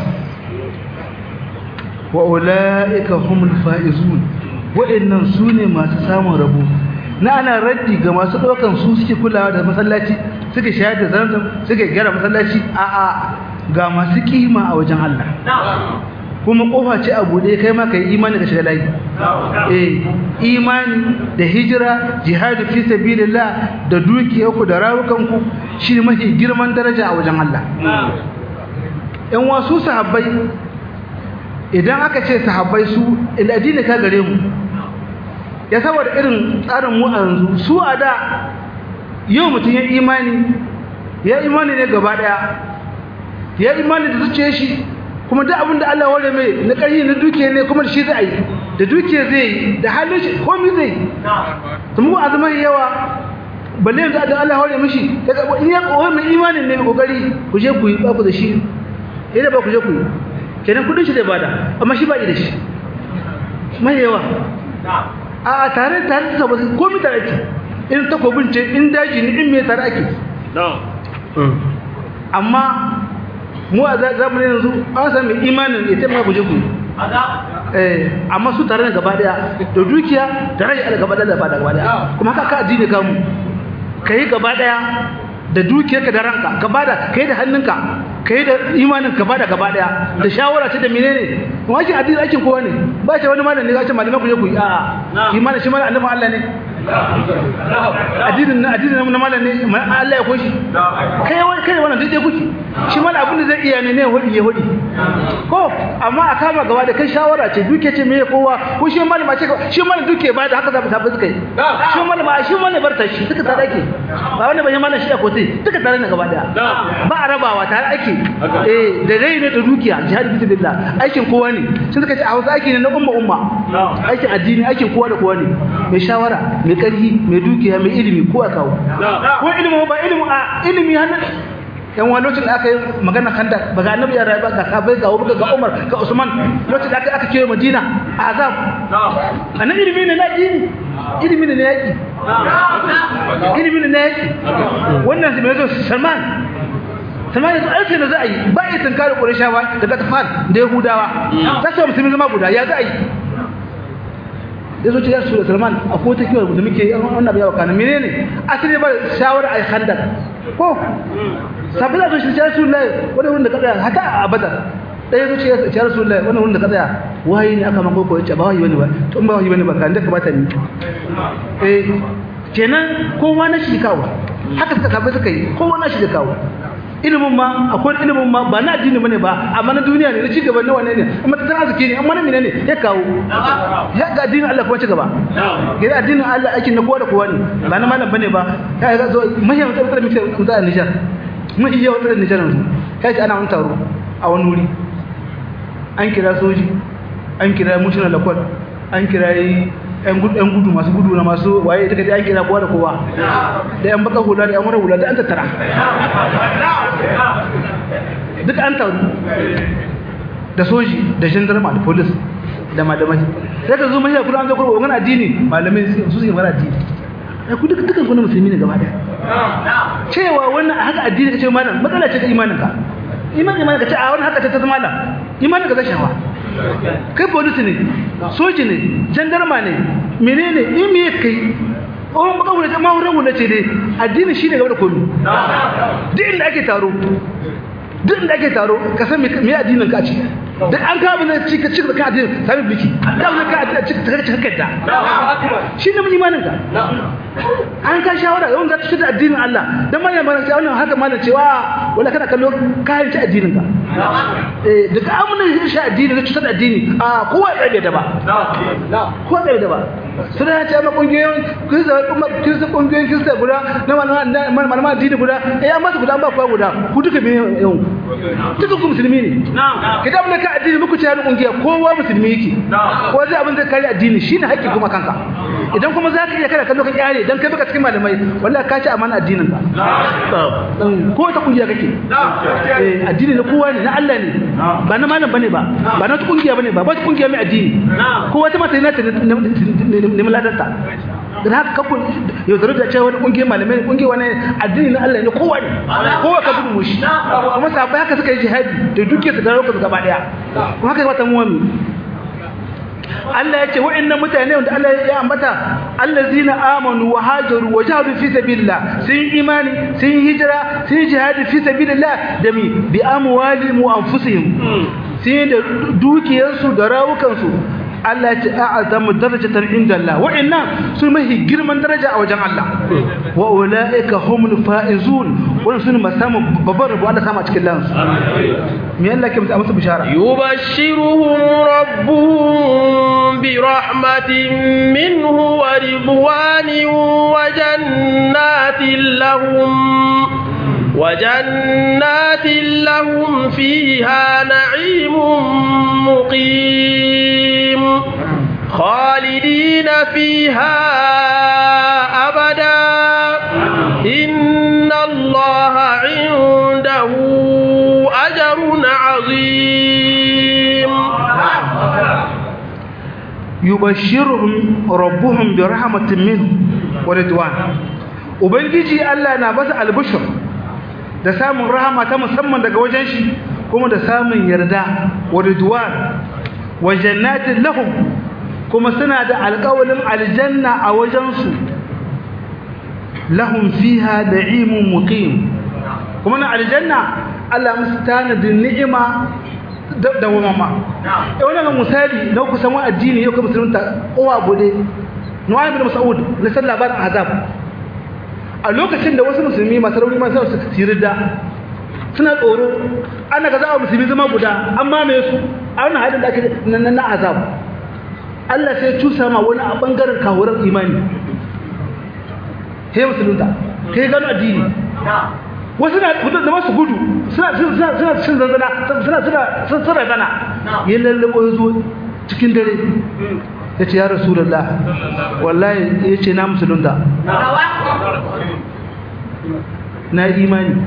wa ula'ika humul faizun wa'annan su ne masu samun rabo na ana raddi ga masu ɗaukan su suke kulawa da masallaci suke shayar da zanzan suke gyara masallaci a'a ga masu kima a wajen Allah kuma kofa ce a buɗe kai ma kai imani da shiga layi eh imani da hijira jihadu fi sabilillah da dukiyarku da rawukanku shine mafi girman daraja a wajen Allah yan wasu sahabbai idan aka ce sahabbai su addini ka gare mu ya saboda irin tsarin mu a yanzu su a da yau mutum ya imani ya imani ne gaba daya ya imani da zuciyar shi kuma duk abin da Allah ware mai na ƙarfi na dukiya ne kuma da shi zai yi da dukiya zai yi da halin shi komai zai yi to mu azumar yawa balle yanzu da Allah ware mishi daga in ya kowa mai imanin ne kokari ku je ku yi ba ku da shi idan ba ku je ku yi kenan kudin shi zai bada amma shi ba yi da shi mai yawa a tare tare da sabon komai tare ake in takobin ce in daji ne in me tare ake amma mu a zamanin yanzu an sami imanin ya taimaka guje ku eh amma su tare da gaba daya da dukiya da rai ala gaba daya da fada gaba daya kuma haka ka addini kamu kai gaba daya da dukiyarka da ranka ka bada kai da hannunka kai da imanin ka bada gaba daya da shawara ce da menene kuma ake addini aikin kowa ne ba ce wani malami ne ce malaman ku je ku yi a'a imanin shi malamin annabi Allah ne addinin na addinin na malam ne Allah ya koshi kai wani kai wannan duk kuke shi malam abin da zai iya ne ne hudi ya hudi ko amma a kama gaba da kai shawara ce duke ce me kowa ko shi malam ce shi malam duke ba da haka za mu tafi suka yi shi malam shi malam barta shi duka tare ake ba wani bayan malam shi a kotai duka tare ne gaba daya ba a rabawa tare ake eh da rai ne da dukiya jihad fi sabilillah aikin kowa ne sun suka ce a Hausa aiki ne na umma umma aikin addini aikin kowa da kowa ne mai shawara mai karhi mai dukiya mai ilimi ko a kawo ko ilimi ba ilimi a ilimi hannun yan wani lokacin da aka yi magana kanda ba ga annabi ya rayu ba ga sabai ga wuka ga umar ga usman lokacin da aka aka kewa madina azab annan ilimi ne na addini ilimi ne na yaki ilimi ne na yaki wannan zai mai zo salman salman yanzu an sai da za a yi ba ya tunkari ƙurishawa da gatafan da yahudawa ta sa musulmi zama guda ya za a yi ya zo ce ya su da salman a ko ta kiwar da muke wannan abu yawa kana menene asali ba shawara a khandaq ko sabbin da shi ya su lai wani wurin da ka tsaya hata a badar ɗaya zo ce ya rasu lai wani wurin da ka tsaya wahayi ne aka mako ko ya ce ba wahayi bane ba to ba wahayi bane ba kan da ka bata ni eh kenan kowa na shi kawo haka suka sabbai suka yi kowa na shi kawo ilimin ma akwai ilimin ma ba na addini bane ba amma na duniya ne na ci gaba na wane ne amma tattalin arziki ne amma na mene ne ya kawo ya ga addinin Allah kuma ci gaba ga addinin Allah aikin na kowa da kowa ne ba na malam bane ba ya ga zo mahiyar mutum da muke mutum a Niger mahiyar mutum da Niger yanzu kai ji ana wani taro a wani wuri an kira soji an kira mushina lakwal an kira yan gudu masu gudu na masu waye ita kaji an kira kowa da kowa da yan baka hula da yan wani hula da an tattara duk an taru da soji da gendarma da polis da malamai sai ka zo mashi kuma an zo kuma wani addini malamai su suke mara addini ya ku duka dukan kuna musulmi ne gaba daya cewa wannan haka addini ka ce malam matsala ce ta imanin ka imanin imanin ka ce a wani haka ce ta zama malam imanin ka zai shawa kai polisi ne soji ne jandarma ne menene in me kai oh baka wula ta mawuran wula ce dai addini shi ne gaba da komi duk inda ake taro duk inda ake taro ka san me addinin ka ce duk an kawo ne cika cika ka addinin sami biki da wani ka addinin cika cika cika kadda shi ne mun imanin ka an ka shawara yawan za ta ci da addinin Allah dan mallan mallan sai wannan haka mallan cewa wala kana kallo kayan ci addinin ka eh da ka amuna shi addini da cutar da addini a kowa ya tsaye da ba kowa tsaye da ba sai ya ce ma kungiyoyin kirista kuma kirista kungiyoyin kirista guda na malama malama addini guda eh amma su guda ba kowa guda ku duka bi yau duka ku musulmi ne kidan ne ka addini muku ce har kungiya kowa musulmi yake ko zai abin zai kare addini shine haƙƙi kuma kanka idan kuma za ka iya kada kallo ka kyale dan kai baka cikin malamai wallahi ka ci amana addinin ka ko ta kungiya kake eh addini na kowa ne na Allah ne ba na malam bane ba ba na kungiya bane ba ba ta kungiya mai addini ko wata mata ne ta ne muladarta dan haka kafin yau da rubuta cewa wani kungiyar malamai kungiyar wani addini na Allah ne kowa ne kowa ka bugu mushi kuma sabai haka suka yi jihadi da duke su da rauka gaba daya kuma haka wata muwami Allah ya ce wa'annan mutane wanda Allah ya ambata allazina amanu wa hajaru wa jahadu fi sabilillah sun imani sun hijira sun jihadi fi sabilillah da mi bi amwalihim wa anfusihim sun da dukiyarsu da rawukansu Allah ya ce a'azamu darajatan inda Allah wa'annan sun mahi girman daraja a wajen Allah wa ulaika humul faizun wannan sun masamu babbar rabo Allah sama cikin lansu me Allah ke musu bishara yubashshiruhum rabbuhum bi rahmatin minhu wa ridwanin wa jannatin lahum وجنات لهم فيها نعيم مقيم خالدين فيها أبدا إن الله عنده أجر عظيم يبشرهم ربهم برحمة منه ورضوان ubangiji Allah na basa albishir da samun rahama ta musamman daga wajen shi kuma da samun yarda wa ridwan wa jannatin lahum kuma suna da alƙawalin aljanna a wajensu lahum fiha da'imun muqim kuma na aljanna Allah musu tanadin ni'ima da wamama eh wannan misali na ku san addini yau ka musulunta kowa gode nu'aym bin mas'ud na san labarin azab a lokacin da wasu musulmi masu rauni masu su sirida suna tsoro ana ga za a musulmi zama guda an mamaye su a wannan halin da ake na azab Allah sai cusa ma wani a bangaren kawuran imani sai musulunta kai gano addini wasu na gudu da masu gudu suna suna suna cin zanzana suna suna sun suna zana ya lallabo ya zo cikin dare ya ce ya rasulullah wallahi ya ce na musulunta na imani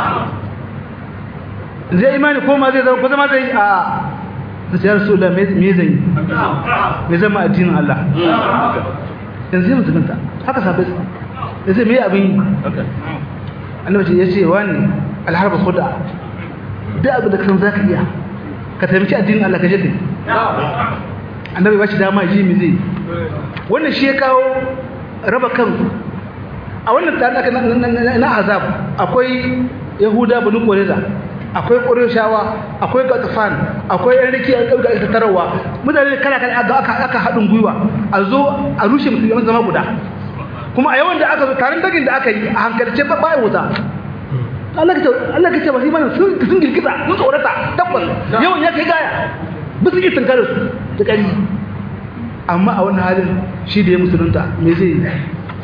zai imani ko ma zai zama ko zama zai a sai ya rasulullah me zai yi me zama addinin Allah yanzu ya musulunta haka sabai ya ce me abin yi annabi ya ce wani alharba khuda da abu da kan zaka iya ka taimaki addinin Allah ka je kai annabi ba shi dama ji mi zai wannan shi ya kawo raba kan a wannan tare da na azab akwai yahuda banu qurayza akwai qurayshawa akwai gatafan akwai yan riki an dauka ita tarawa mutane kala kala aka aka hadin gwiwa a zo a rushe musulmi zama guda kuma a yawan da aka zo taron dagin da aka yi a hankalce ba bai wuta Allah kace Allah kace ba sai mana sun sun girgiza sun tsorata tabbas yawan ya kai gaya ba su yi tunkarar su da kari amma a wannan halin shi da ya musulunta me zai yi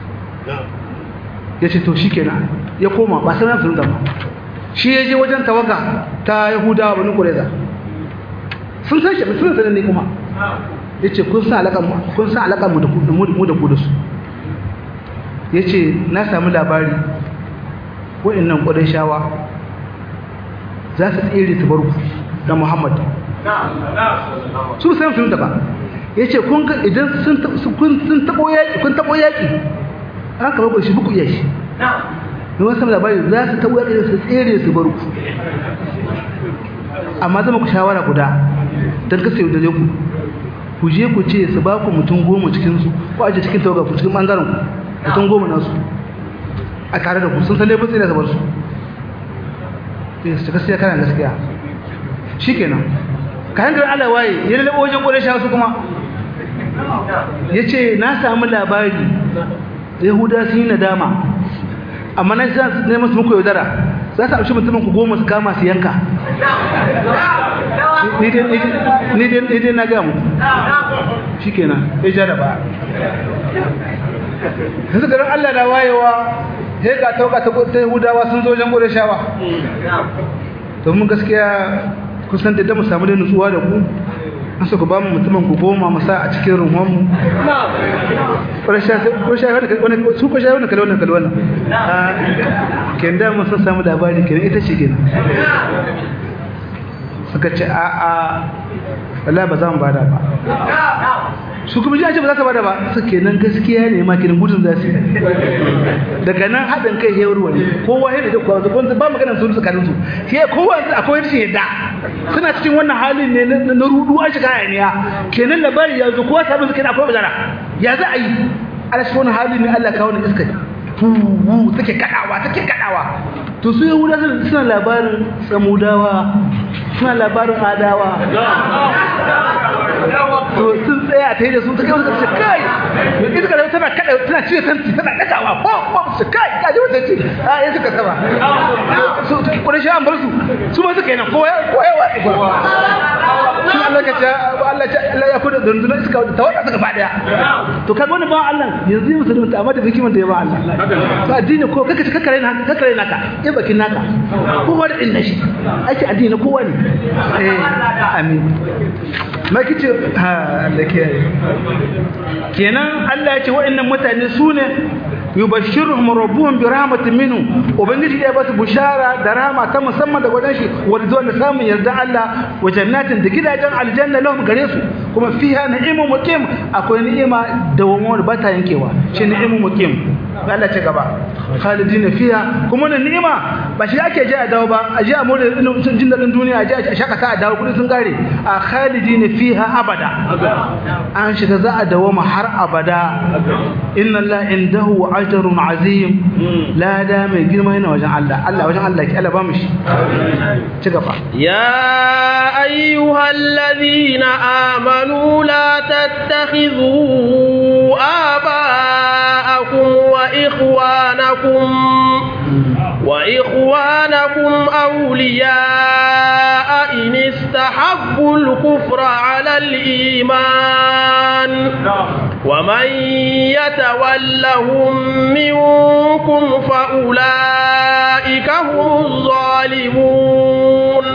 ya ce to shi kenan ya koma ba sai na musulunta ba shi ya je wajen tawaga ta yahudawa bani kureza sun san shi sun san ne kuma ya ce kun san alaƙar mu da ku da su ya ce na sami labari wa'annan ƙwadon shawa za su tsere su bar ku da muhammad su sai sun ba ya ce kun ga idan sun taɓo yaƙi kun taɓo yaƙi an kama ku shi buku iya shi ne wasu sami labari za su taɓo yaƙi su tsere su bar ku amma zama ku shawara guda don kasa yau da ku ku je ku ce su ba ku mutum goma cikinsu ko aje cikin tawaga ku cikin ɓangaren ku mutum goma nasu a tare da ku sun san laifin tsira zabar su su gaskiya kana gaskiya shi kenan ka hankali ala waye ya lalaba wajen ƙwarai sha su kuma ya ce na samu labari yahuda sun yi nadama amma na za su neman su muku yaudara za su amshi mutumin ku goma su kama su yanka ni dai na gamu shi kenan ya ja da ba yanzu garin Allah na wayewa sai ga tauka ta Yahudawa sun zo wajen gode shawa to mun gaskiya kusan da mu samu da nutsuwa da ku an so ku ba mu mutumin ku goma mu sa a cikin ruhun mu ko sha ko sha wani su ko sha wani kalwan kalwan ken da mun san samu labari kenan ita ce kenan suka ce a a wallahi ba za mu bada ba su kuma ji ba za ta bada ba su kenan gaskiya ne ma kenan gudun za su daga nan haɗin kai ya wuri wani kowa ya da kowa wanda ba maganar su tsakanin su sai kowa akwai rashin yadda suna cikin wannan halin ne na rudu an shiga hayaniya kenan labari ya zo kowa sabon su kenan akwai bazara ya za a yi ala shi wani halin ne Allah kawo ne iska fuhu take kadawa take kadawa to su yahuda suna labarin samudawa suna labarin adawa to sun tsaya ta yi da su ta kai wasu ce kai mai iska da tana kada tana cire tanti tana dagawa ko ko su kai ka ji wata ce a yin suka sama su kudin shi an bar su su ma suka yi nan ko ya watsi ko sun Allah ka ce Allah ya kuda dundunar iska ta wata suka ba daya to kaga wani ba Allah yanzu yi musulunta amma da hikiman da ya ba Allah to addini ko kaka ce kakare naka kakare naka ya bakin naka kowa da inda shi ake addini kowa ne eh amin ma kice ha Allah ke kenan Allah ya ce wa'annan mutane su ne yubashshiruhum rabbuhum bi rahmatin minhu ubangiji ya basu bushara da rahama ta musamman da gwadan shi wanda zuwa da samun yarda Allah wa jannatin da gidajen aljanna lahum gare su kuma fiha na'imun muqim akwai ni'ima da wani ba ta yankewa shi ni'imun muqim Allah ce gaba khalidin fiha kuma wannan ni'ima ba shi ake ji a dawo ba a ji a more jin dadin duniya a ji a shakata a dawo kudi sun kare a khalidin fiha abada an shiga za a dawo ma har abada inna Allah indahu ajrun azim la da mai girma yana wajen Allah Allah wajen Allah ki Allah ba mu shi ci gaba يا أيها الذين آمنوا لا تتخذوا آباءكم وإخوانكم وإخوانكم أولياء إن استحبوا الكفر على الإيمان ومن يتولهم منكم فأولئك هم الظالمون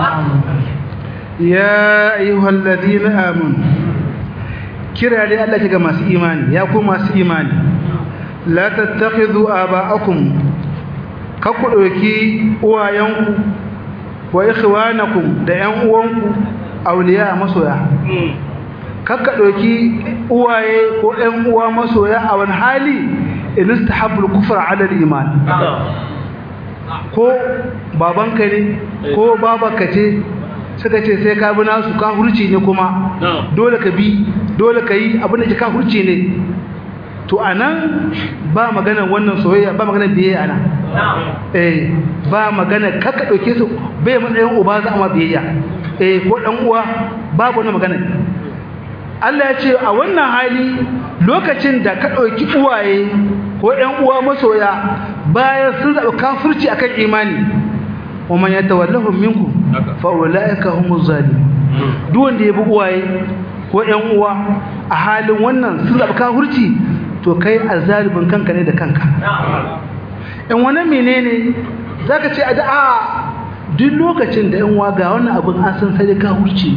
ya ayyuhal ladina amanu kira dai Allah ga masu imani ya ku masu imani la tattakhidhu aba'akum ka ku dauki uwayenku wa ikhwanakum da ƴan uwanku awliya masoya kakka dauki uwaye ko ƴan uwa masoya a wani hali in istahabbul kufra ala al-iman ko babanka ne ko babanka ce suka ce sai ka bi nasu ka hurci ne kuma dole ka bi dole ka yi abin da ke ka hurci ne to anan ba magana wannan soyayya ba magana biyayya ana eh ba magana kaka dauke su bai matsayin uba za amma biyayya eh ko dan uwa babu wannan magana Allah ya ce a wannan hali lokacin da ka dauki uwaye ko ƴan uwa masoya bayan sun zaɓi kafirci akan imani wa man yatawallahum minkum fa ulaika humuz zalimun duk wanda ya bi uwaye ko ƴan uwa a halin wannan sun zaɓi kafirci to kai azalibin kanka ne da kanka in wani menene zaka ce a da'a duk lokacin da yan uwa ga wannan abin an san sai ka hurci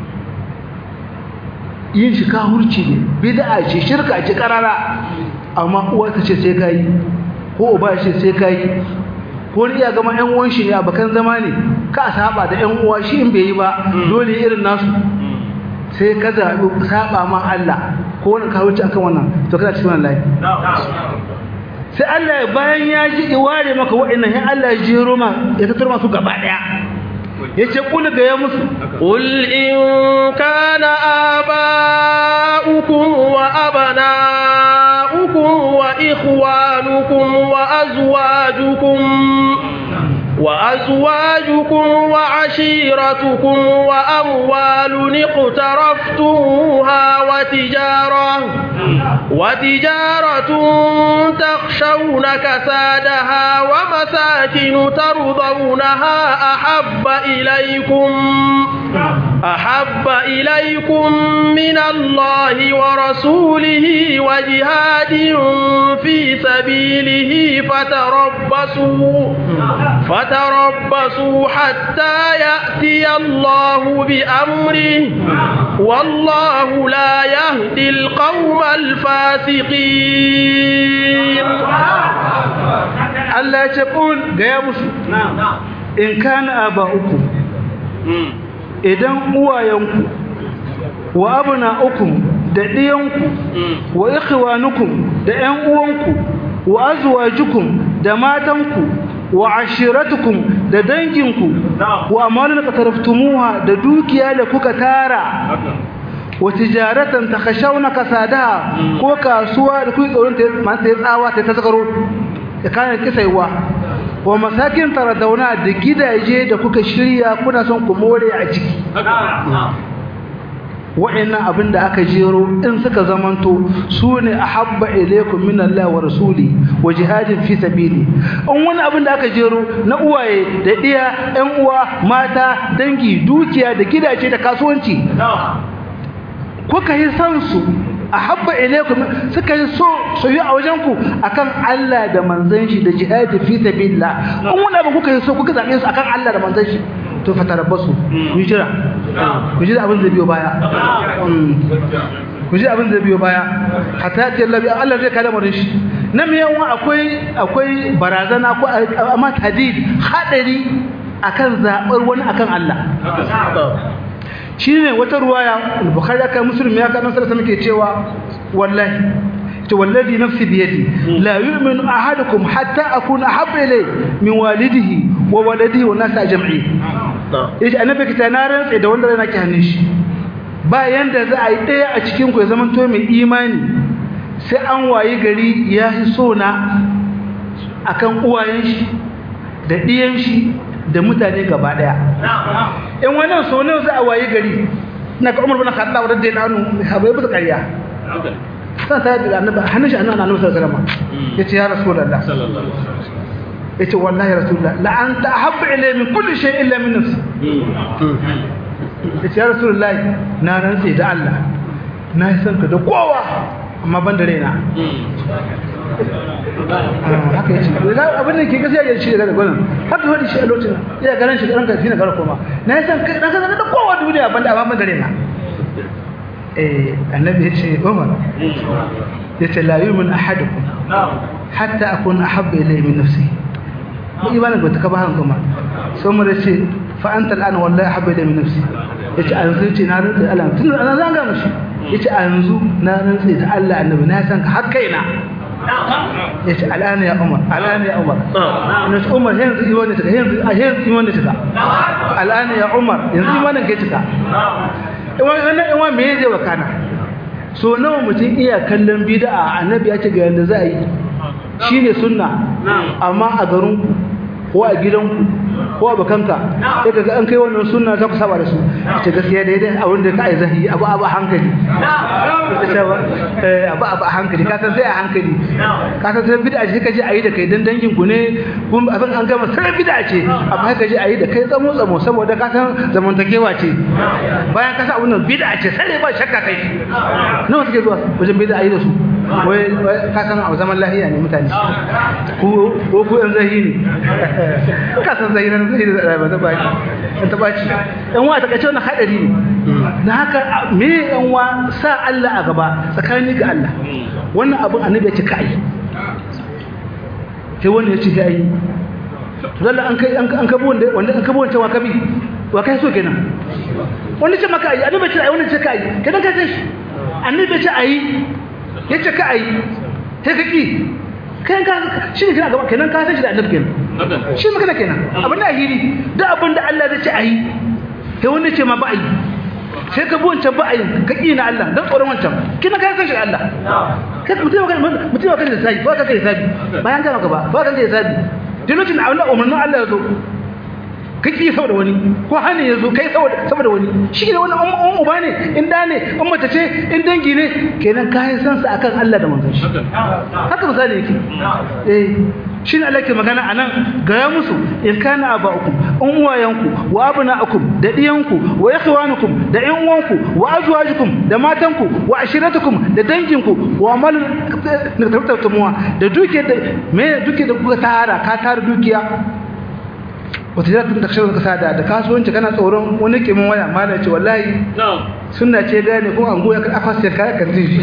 yin shi ka hurci ne bid'a ce shirka ce karara amma uwa ta ce sai ka yi ko uba ce sai ka yi ko ni iya gama yan uwan shi ne abakan zama ne ka saba da yan uwa shi in bai yi ba dole irin nasu sai ka zaɓi saba ma Allah ko wani ka wuce akan wannan to kana cikin wannan layi sai Allah bayan ya ji iware maka wa'annan sai Allah ya jero ma ya tattaro masu gaba daya yace kul ga ya musu qul in kana aba'ukum wa abana'ukum wa ikhwanukum wa azwajukum وأزواجكم وعشيرتكم وأموال اقترفتموها وتجارة وتجارة تخشون كسادها ومساكن ترضونها أحب إليكم أحب إليكم من الله ورسوله وجهاد في سبيله فتربصوا فتربصوا حتى يأتي الله بأمره والله لا يهدي القوم الفاسقين Allah ya ce kul ga ya musu in kana aba'ukum idan uwayenku wa abna'ukum da diyanku wa ikhwanukum da ƴan uwanku wa azwajukum da matanku wa ashiratukum da danginku wa amalun qataraftumuha da dukiya da kuka tara wa tijaratan takhashawna kasadaha ko kasuwa da kuke tsoron ta man sai tsawa ta tsakaro da kana kisaiwa wa masakin taradawna da gidaje da kuka shirya kuna son ku more a ciki wa'annan abin da aka jero in suka zamanto su ne a habba ilaikum min Allah wa rasuli wa jihadin fi sabili in wani abin da aka jero na uwaye da iya ƴan uwa mata dangi dukiya da gidaje da kasuwanci kuka yi san su a habba ilaikum suka yi so soyu a wajen ku akan Allah da manzon shi da jihadi fi sabilillah in wani abin kuka yi so kuka zabe su akan Allah da manzon shi to fatarabbasu ku jira ku jira abin da biyo baya ku jira abin da biyo baya hatta ta Allah Allah zai kada murin shi nan me yawan akwai akwai barazana ko amma tadid hadari akan zabar wani akan Allah shine wata ruwaya bukhari aka muslim ya kana sallallahu alaihi cewa wallahi to wallazi nafsi biyadi la yu'minu ahadukum hatta akuna habba ilay min walidihi wa waladihi wa nas ajma'in yace annabi kita na rantsa da wanda yana ki hannun shi ba yanda za a yi daya a cikin ku ya zaman to mai imani sai an wayi gari ya yi so na akan uwayen shi da diyan shi da mutane gaba daya in wannan so ne za a wayi gari na ka Umar bin Khattab radiyallahu anhu habai bisa ƙarya san ta da annabi hannun shi annabi annabi sallallahu alaihi wasallam yace ya rasulullah yace wallahi rasulullah la anta ahabbu ilayya min kulli shay illa min nafsi yace ya rasulullah na rantsi da Allah na yi san ka da kowa amma ban da raina haka yace abin da ke gaskiya ya shi daga gwanin haka wani shi a lokacin ya garan shi ranka shi na gara koma na yi san ka da kowa duniya ban da amma ban da raina eh annabi ya ce Umar ya ce la yu'min ahadukum hatta akuna ahabba ilayhi min nafsihi mu imanin ba ta kaba han kuma sai Umar ya ce fa anta al'ana wallahi ahabba ilayhi min nafsi yace an zai ce na rantsa Allah tun an zanga mishi yace a yanzu na rantsa da Allah annabi na san ka har kaina yace al'ana ya Umar al'ana ya Umar ina ce Umar yanzu imanin ta yanzu yanzu imanin ta al'ana ya Umar yanzu imanin ka ta wannan in wa me zai wakana so nawa mutum iya kallon bid'a annabi ya ce ga yanda za a yi shine sunna amma a garin ko a gidanku ko a bakanka sai kaga an kai wannan sunna za ku saba da su ce gaskiya daidai a wanda ka ai zahi abu abu hankali eh abu abu hankali ka san sai a hankali ka san sai bid'a ce kaje ayi da kai dan dangin ku ne kun abin an gama sai bid'a ce amma kai kaje ayi da kai tsamo tsamo saboda ka san zamantakewa ce bayan ka san abun nan bid'a ce sai ba shakka kai nawa suke zuwa wajen bid'a ayi da su wai ka san a zaman lahiya ne mutane ko ko ku yan zahi ne ka san zahi nan zahi da ba ta baki an ta baki dan wa ta kace wannan hadari ne dan haka me yan wa sa Allah a gaba tsakani ga Allah wannan abun annabi ya ce kai sai wanda ya ce kai to lalla an kai an kabo wanda wanda an kabo wancan wa kabi wa kai so kenan wanda ce maka ayi annabi ce ayi wanda ce kai kenan kai sai annabi ce ayi ya ce ka a yi sai ka ƙi kayan ka shi ne kina gaba kenan ka san shi da annabi kenan shi magana kenan abin da ahiri duk abin da Allah zai ce a yi sai wanda ce ma ba a yi sai ka bi wancan ba a yi ka ƙi na Allah don tsoron wancan kina ka san shi da Allah kai mutum ya mutum ya kan da sabi ba ka kai sabi bayan ka maka ba ba ka kai sabi duk lokacin da umarnin Allah ya zo ka ƙi saboda wani ko hane ya zo kai saboda wani shi ne wani an uba ne in da ne in mace ce in dangi ne kenan kayan san sa akan Allah da manzon shi haka misali yake eh shi ne Allah ke magana anan gaya musu in kana aba'ukum in uwayanku wa abna'ukum da diyanku wa ikhwanukum da ƴan uwanku wa azwajukum da matanku wa ashiratukum da danginku wa amal na tabbatumuwa da duke da me duke da kuka tara ka tara dukiya wata jira tun da kashe kasa da da kasuwanci kana tsoron wani ke mun waya malam ce wallahi sunna ce gane kuma an goya ka afa sai kaya kan tishi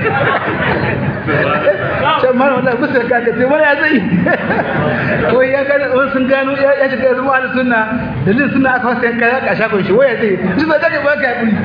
sai malam wallahi kusa ka ka sai wani ya zai ko ya gane wani sun gano ya shiga zama ala sunna dalilin sunna aka fasa kaya ka shakon shi waya zai shi ba ta ba ka yi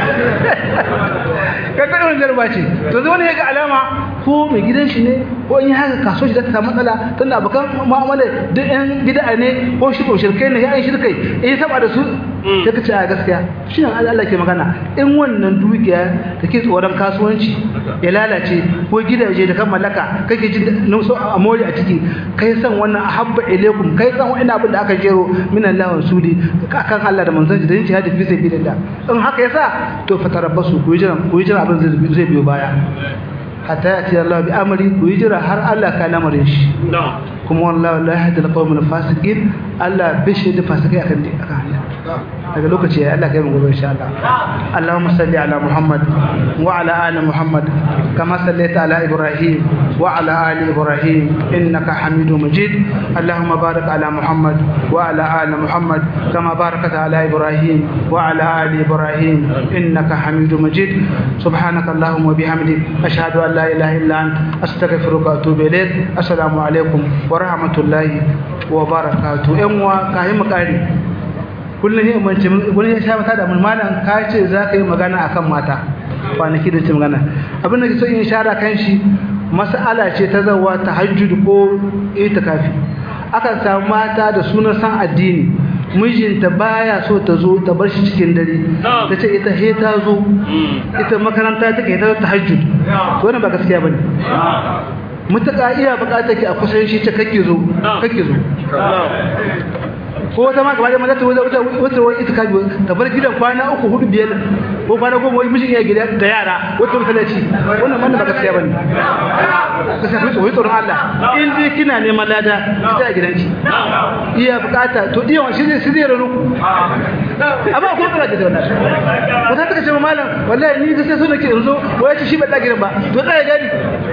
ka ga wannan jarba ce to zai wani ya ga alama ko mai gidan shi ne ko in yi haka kaso shi da ta samu matsala tunda abokan mu'amala duk yan gida ne ko shi ko shirkai ne ya yi shirkai in yi saba da su ta kace a gaskiya shi ne Allah ke magana in wannan dukiya da ke tsoron kasuwanci ya lalace ko gidaje da kan mallaka kake jin nauso a mori a ciki kai san wannan ahabba ilaikum kai san wani abin da aka jero min Allah wa sudi kan Allah da manzon da yin jihadi fi sabilillah in haka yasa to fatarabbasu ku yi jira ku yi jira abin zai biyo baya hatta ya ce Allah bi amri ku yi jira har Allah ka lamarin shi kuma wallahi la yahdi al-qawm al-fasiqin Allah bishi da fasikai akan akan hanya daga lokaci ya Allah kai mu gobe insha Allah Allahumma salli ala Muhammad wa ala ali Muhammad kama sallaita ala Ibrahim wa ala ali Ibrahim innaka Hamidum Majid Allahumma barik ala Muhammad wa ala ali Muhammad kama barakta ala Ibrahim wa ala ali Ibrahim innaka Hamidum Majid subhanaka Allahumma wa bihamdik ashhadu an la ilaha illa anta astaghfiruka wa atubu ilayk assalamu alaikum wa rahmatullahi wa barakatuh yan uwa kai mu kare kullum yin umarci wani ya sha mata da mulmalan ka ce za ka yi magana a kan mata kwanaki da ce magana abin da ke so in shara kan shi mas'ala ce ta zawa ta hajjud ko itikafi akan samu mata da sunan san addini mijinta baya so ta zo ta bar shi cikin dare ta ce ita he ta zo ita makaranta take ta ta hajjud to wannan ba gaskiya bane mutaka iya bukatar ki a kusan shi ta kake zo kake zo ko wata ma gaba da mata ta wuce wuce wani itikafi ta bar gidan kwana uku hudu biyar ko kwana goma wai mijin ya gida da yara wata masallaci wannan wannan ba gaskiya bane gaskiya ku tsoyi tsoron Allah in dai kina neman lada ki ta gidanki iya bukata to diyan shi zai sai rano amma ko kira da wannan ko ta kace malam wallahi ni gaskiya so nake yanzu wai ci shi ba da gidan ba to tsaya gani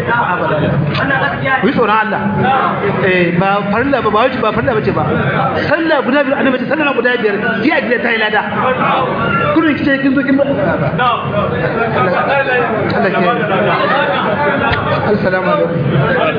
ku tsoron Allah eh ba farilla ba ba wajibi ba farilla bace ba sallah guda biyar annabi ce sallah guda biyar ki a gida ta yi lada kullun kice kin zo kin ba Allah ke Assalamu alaikum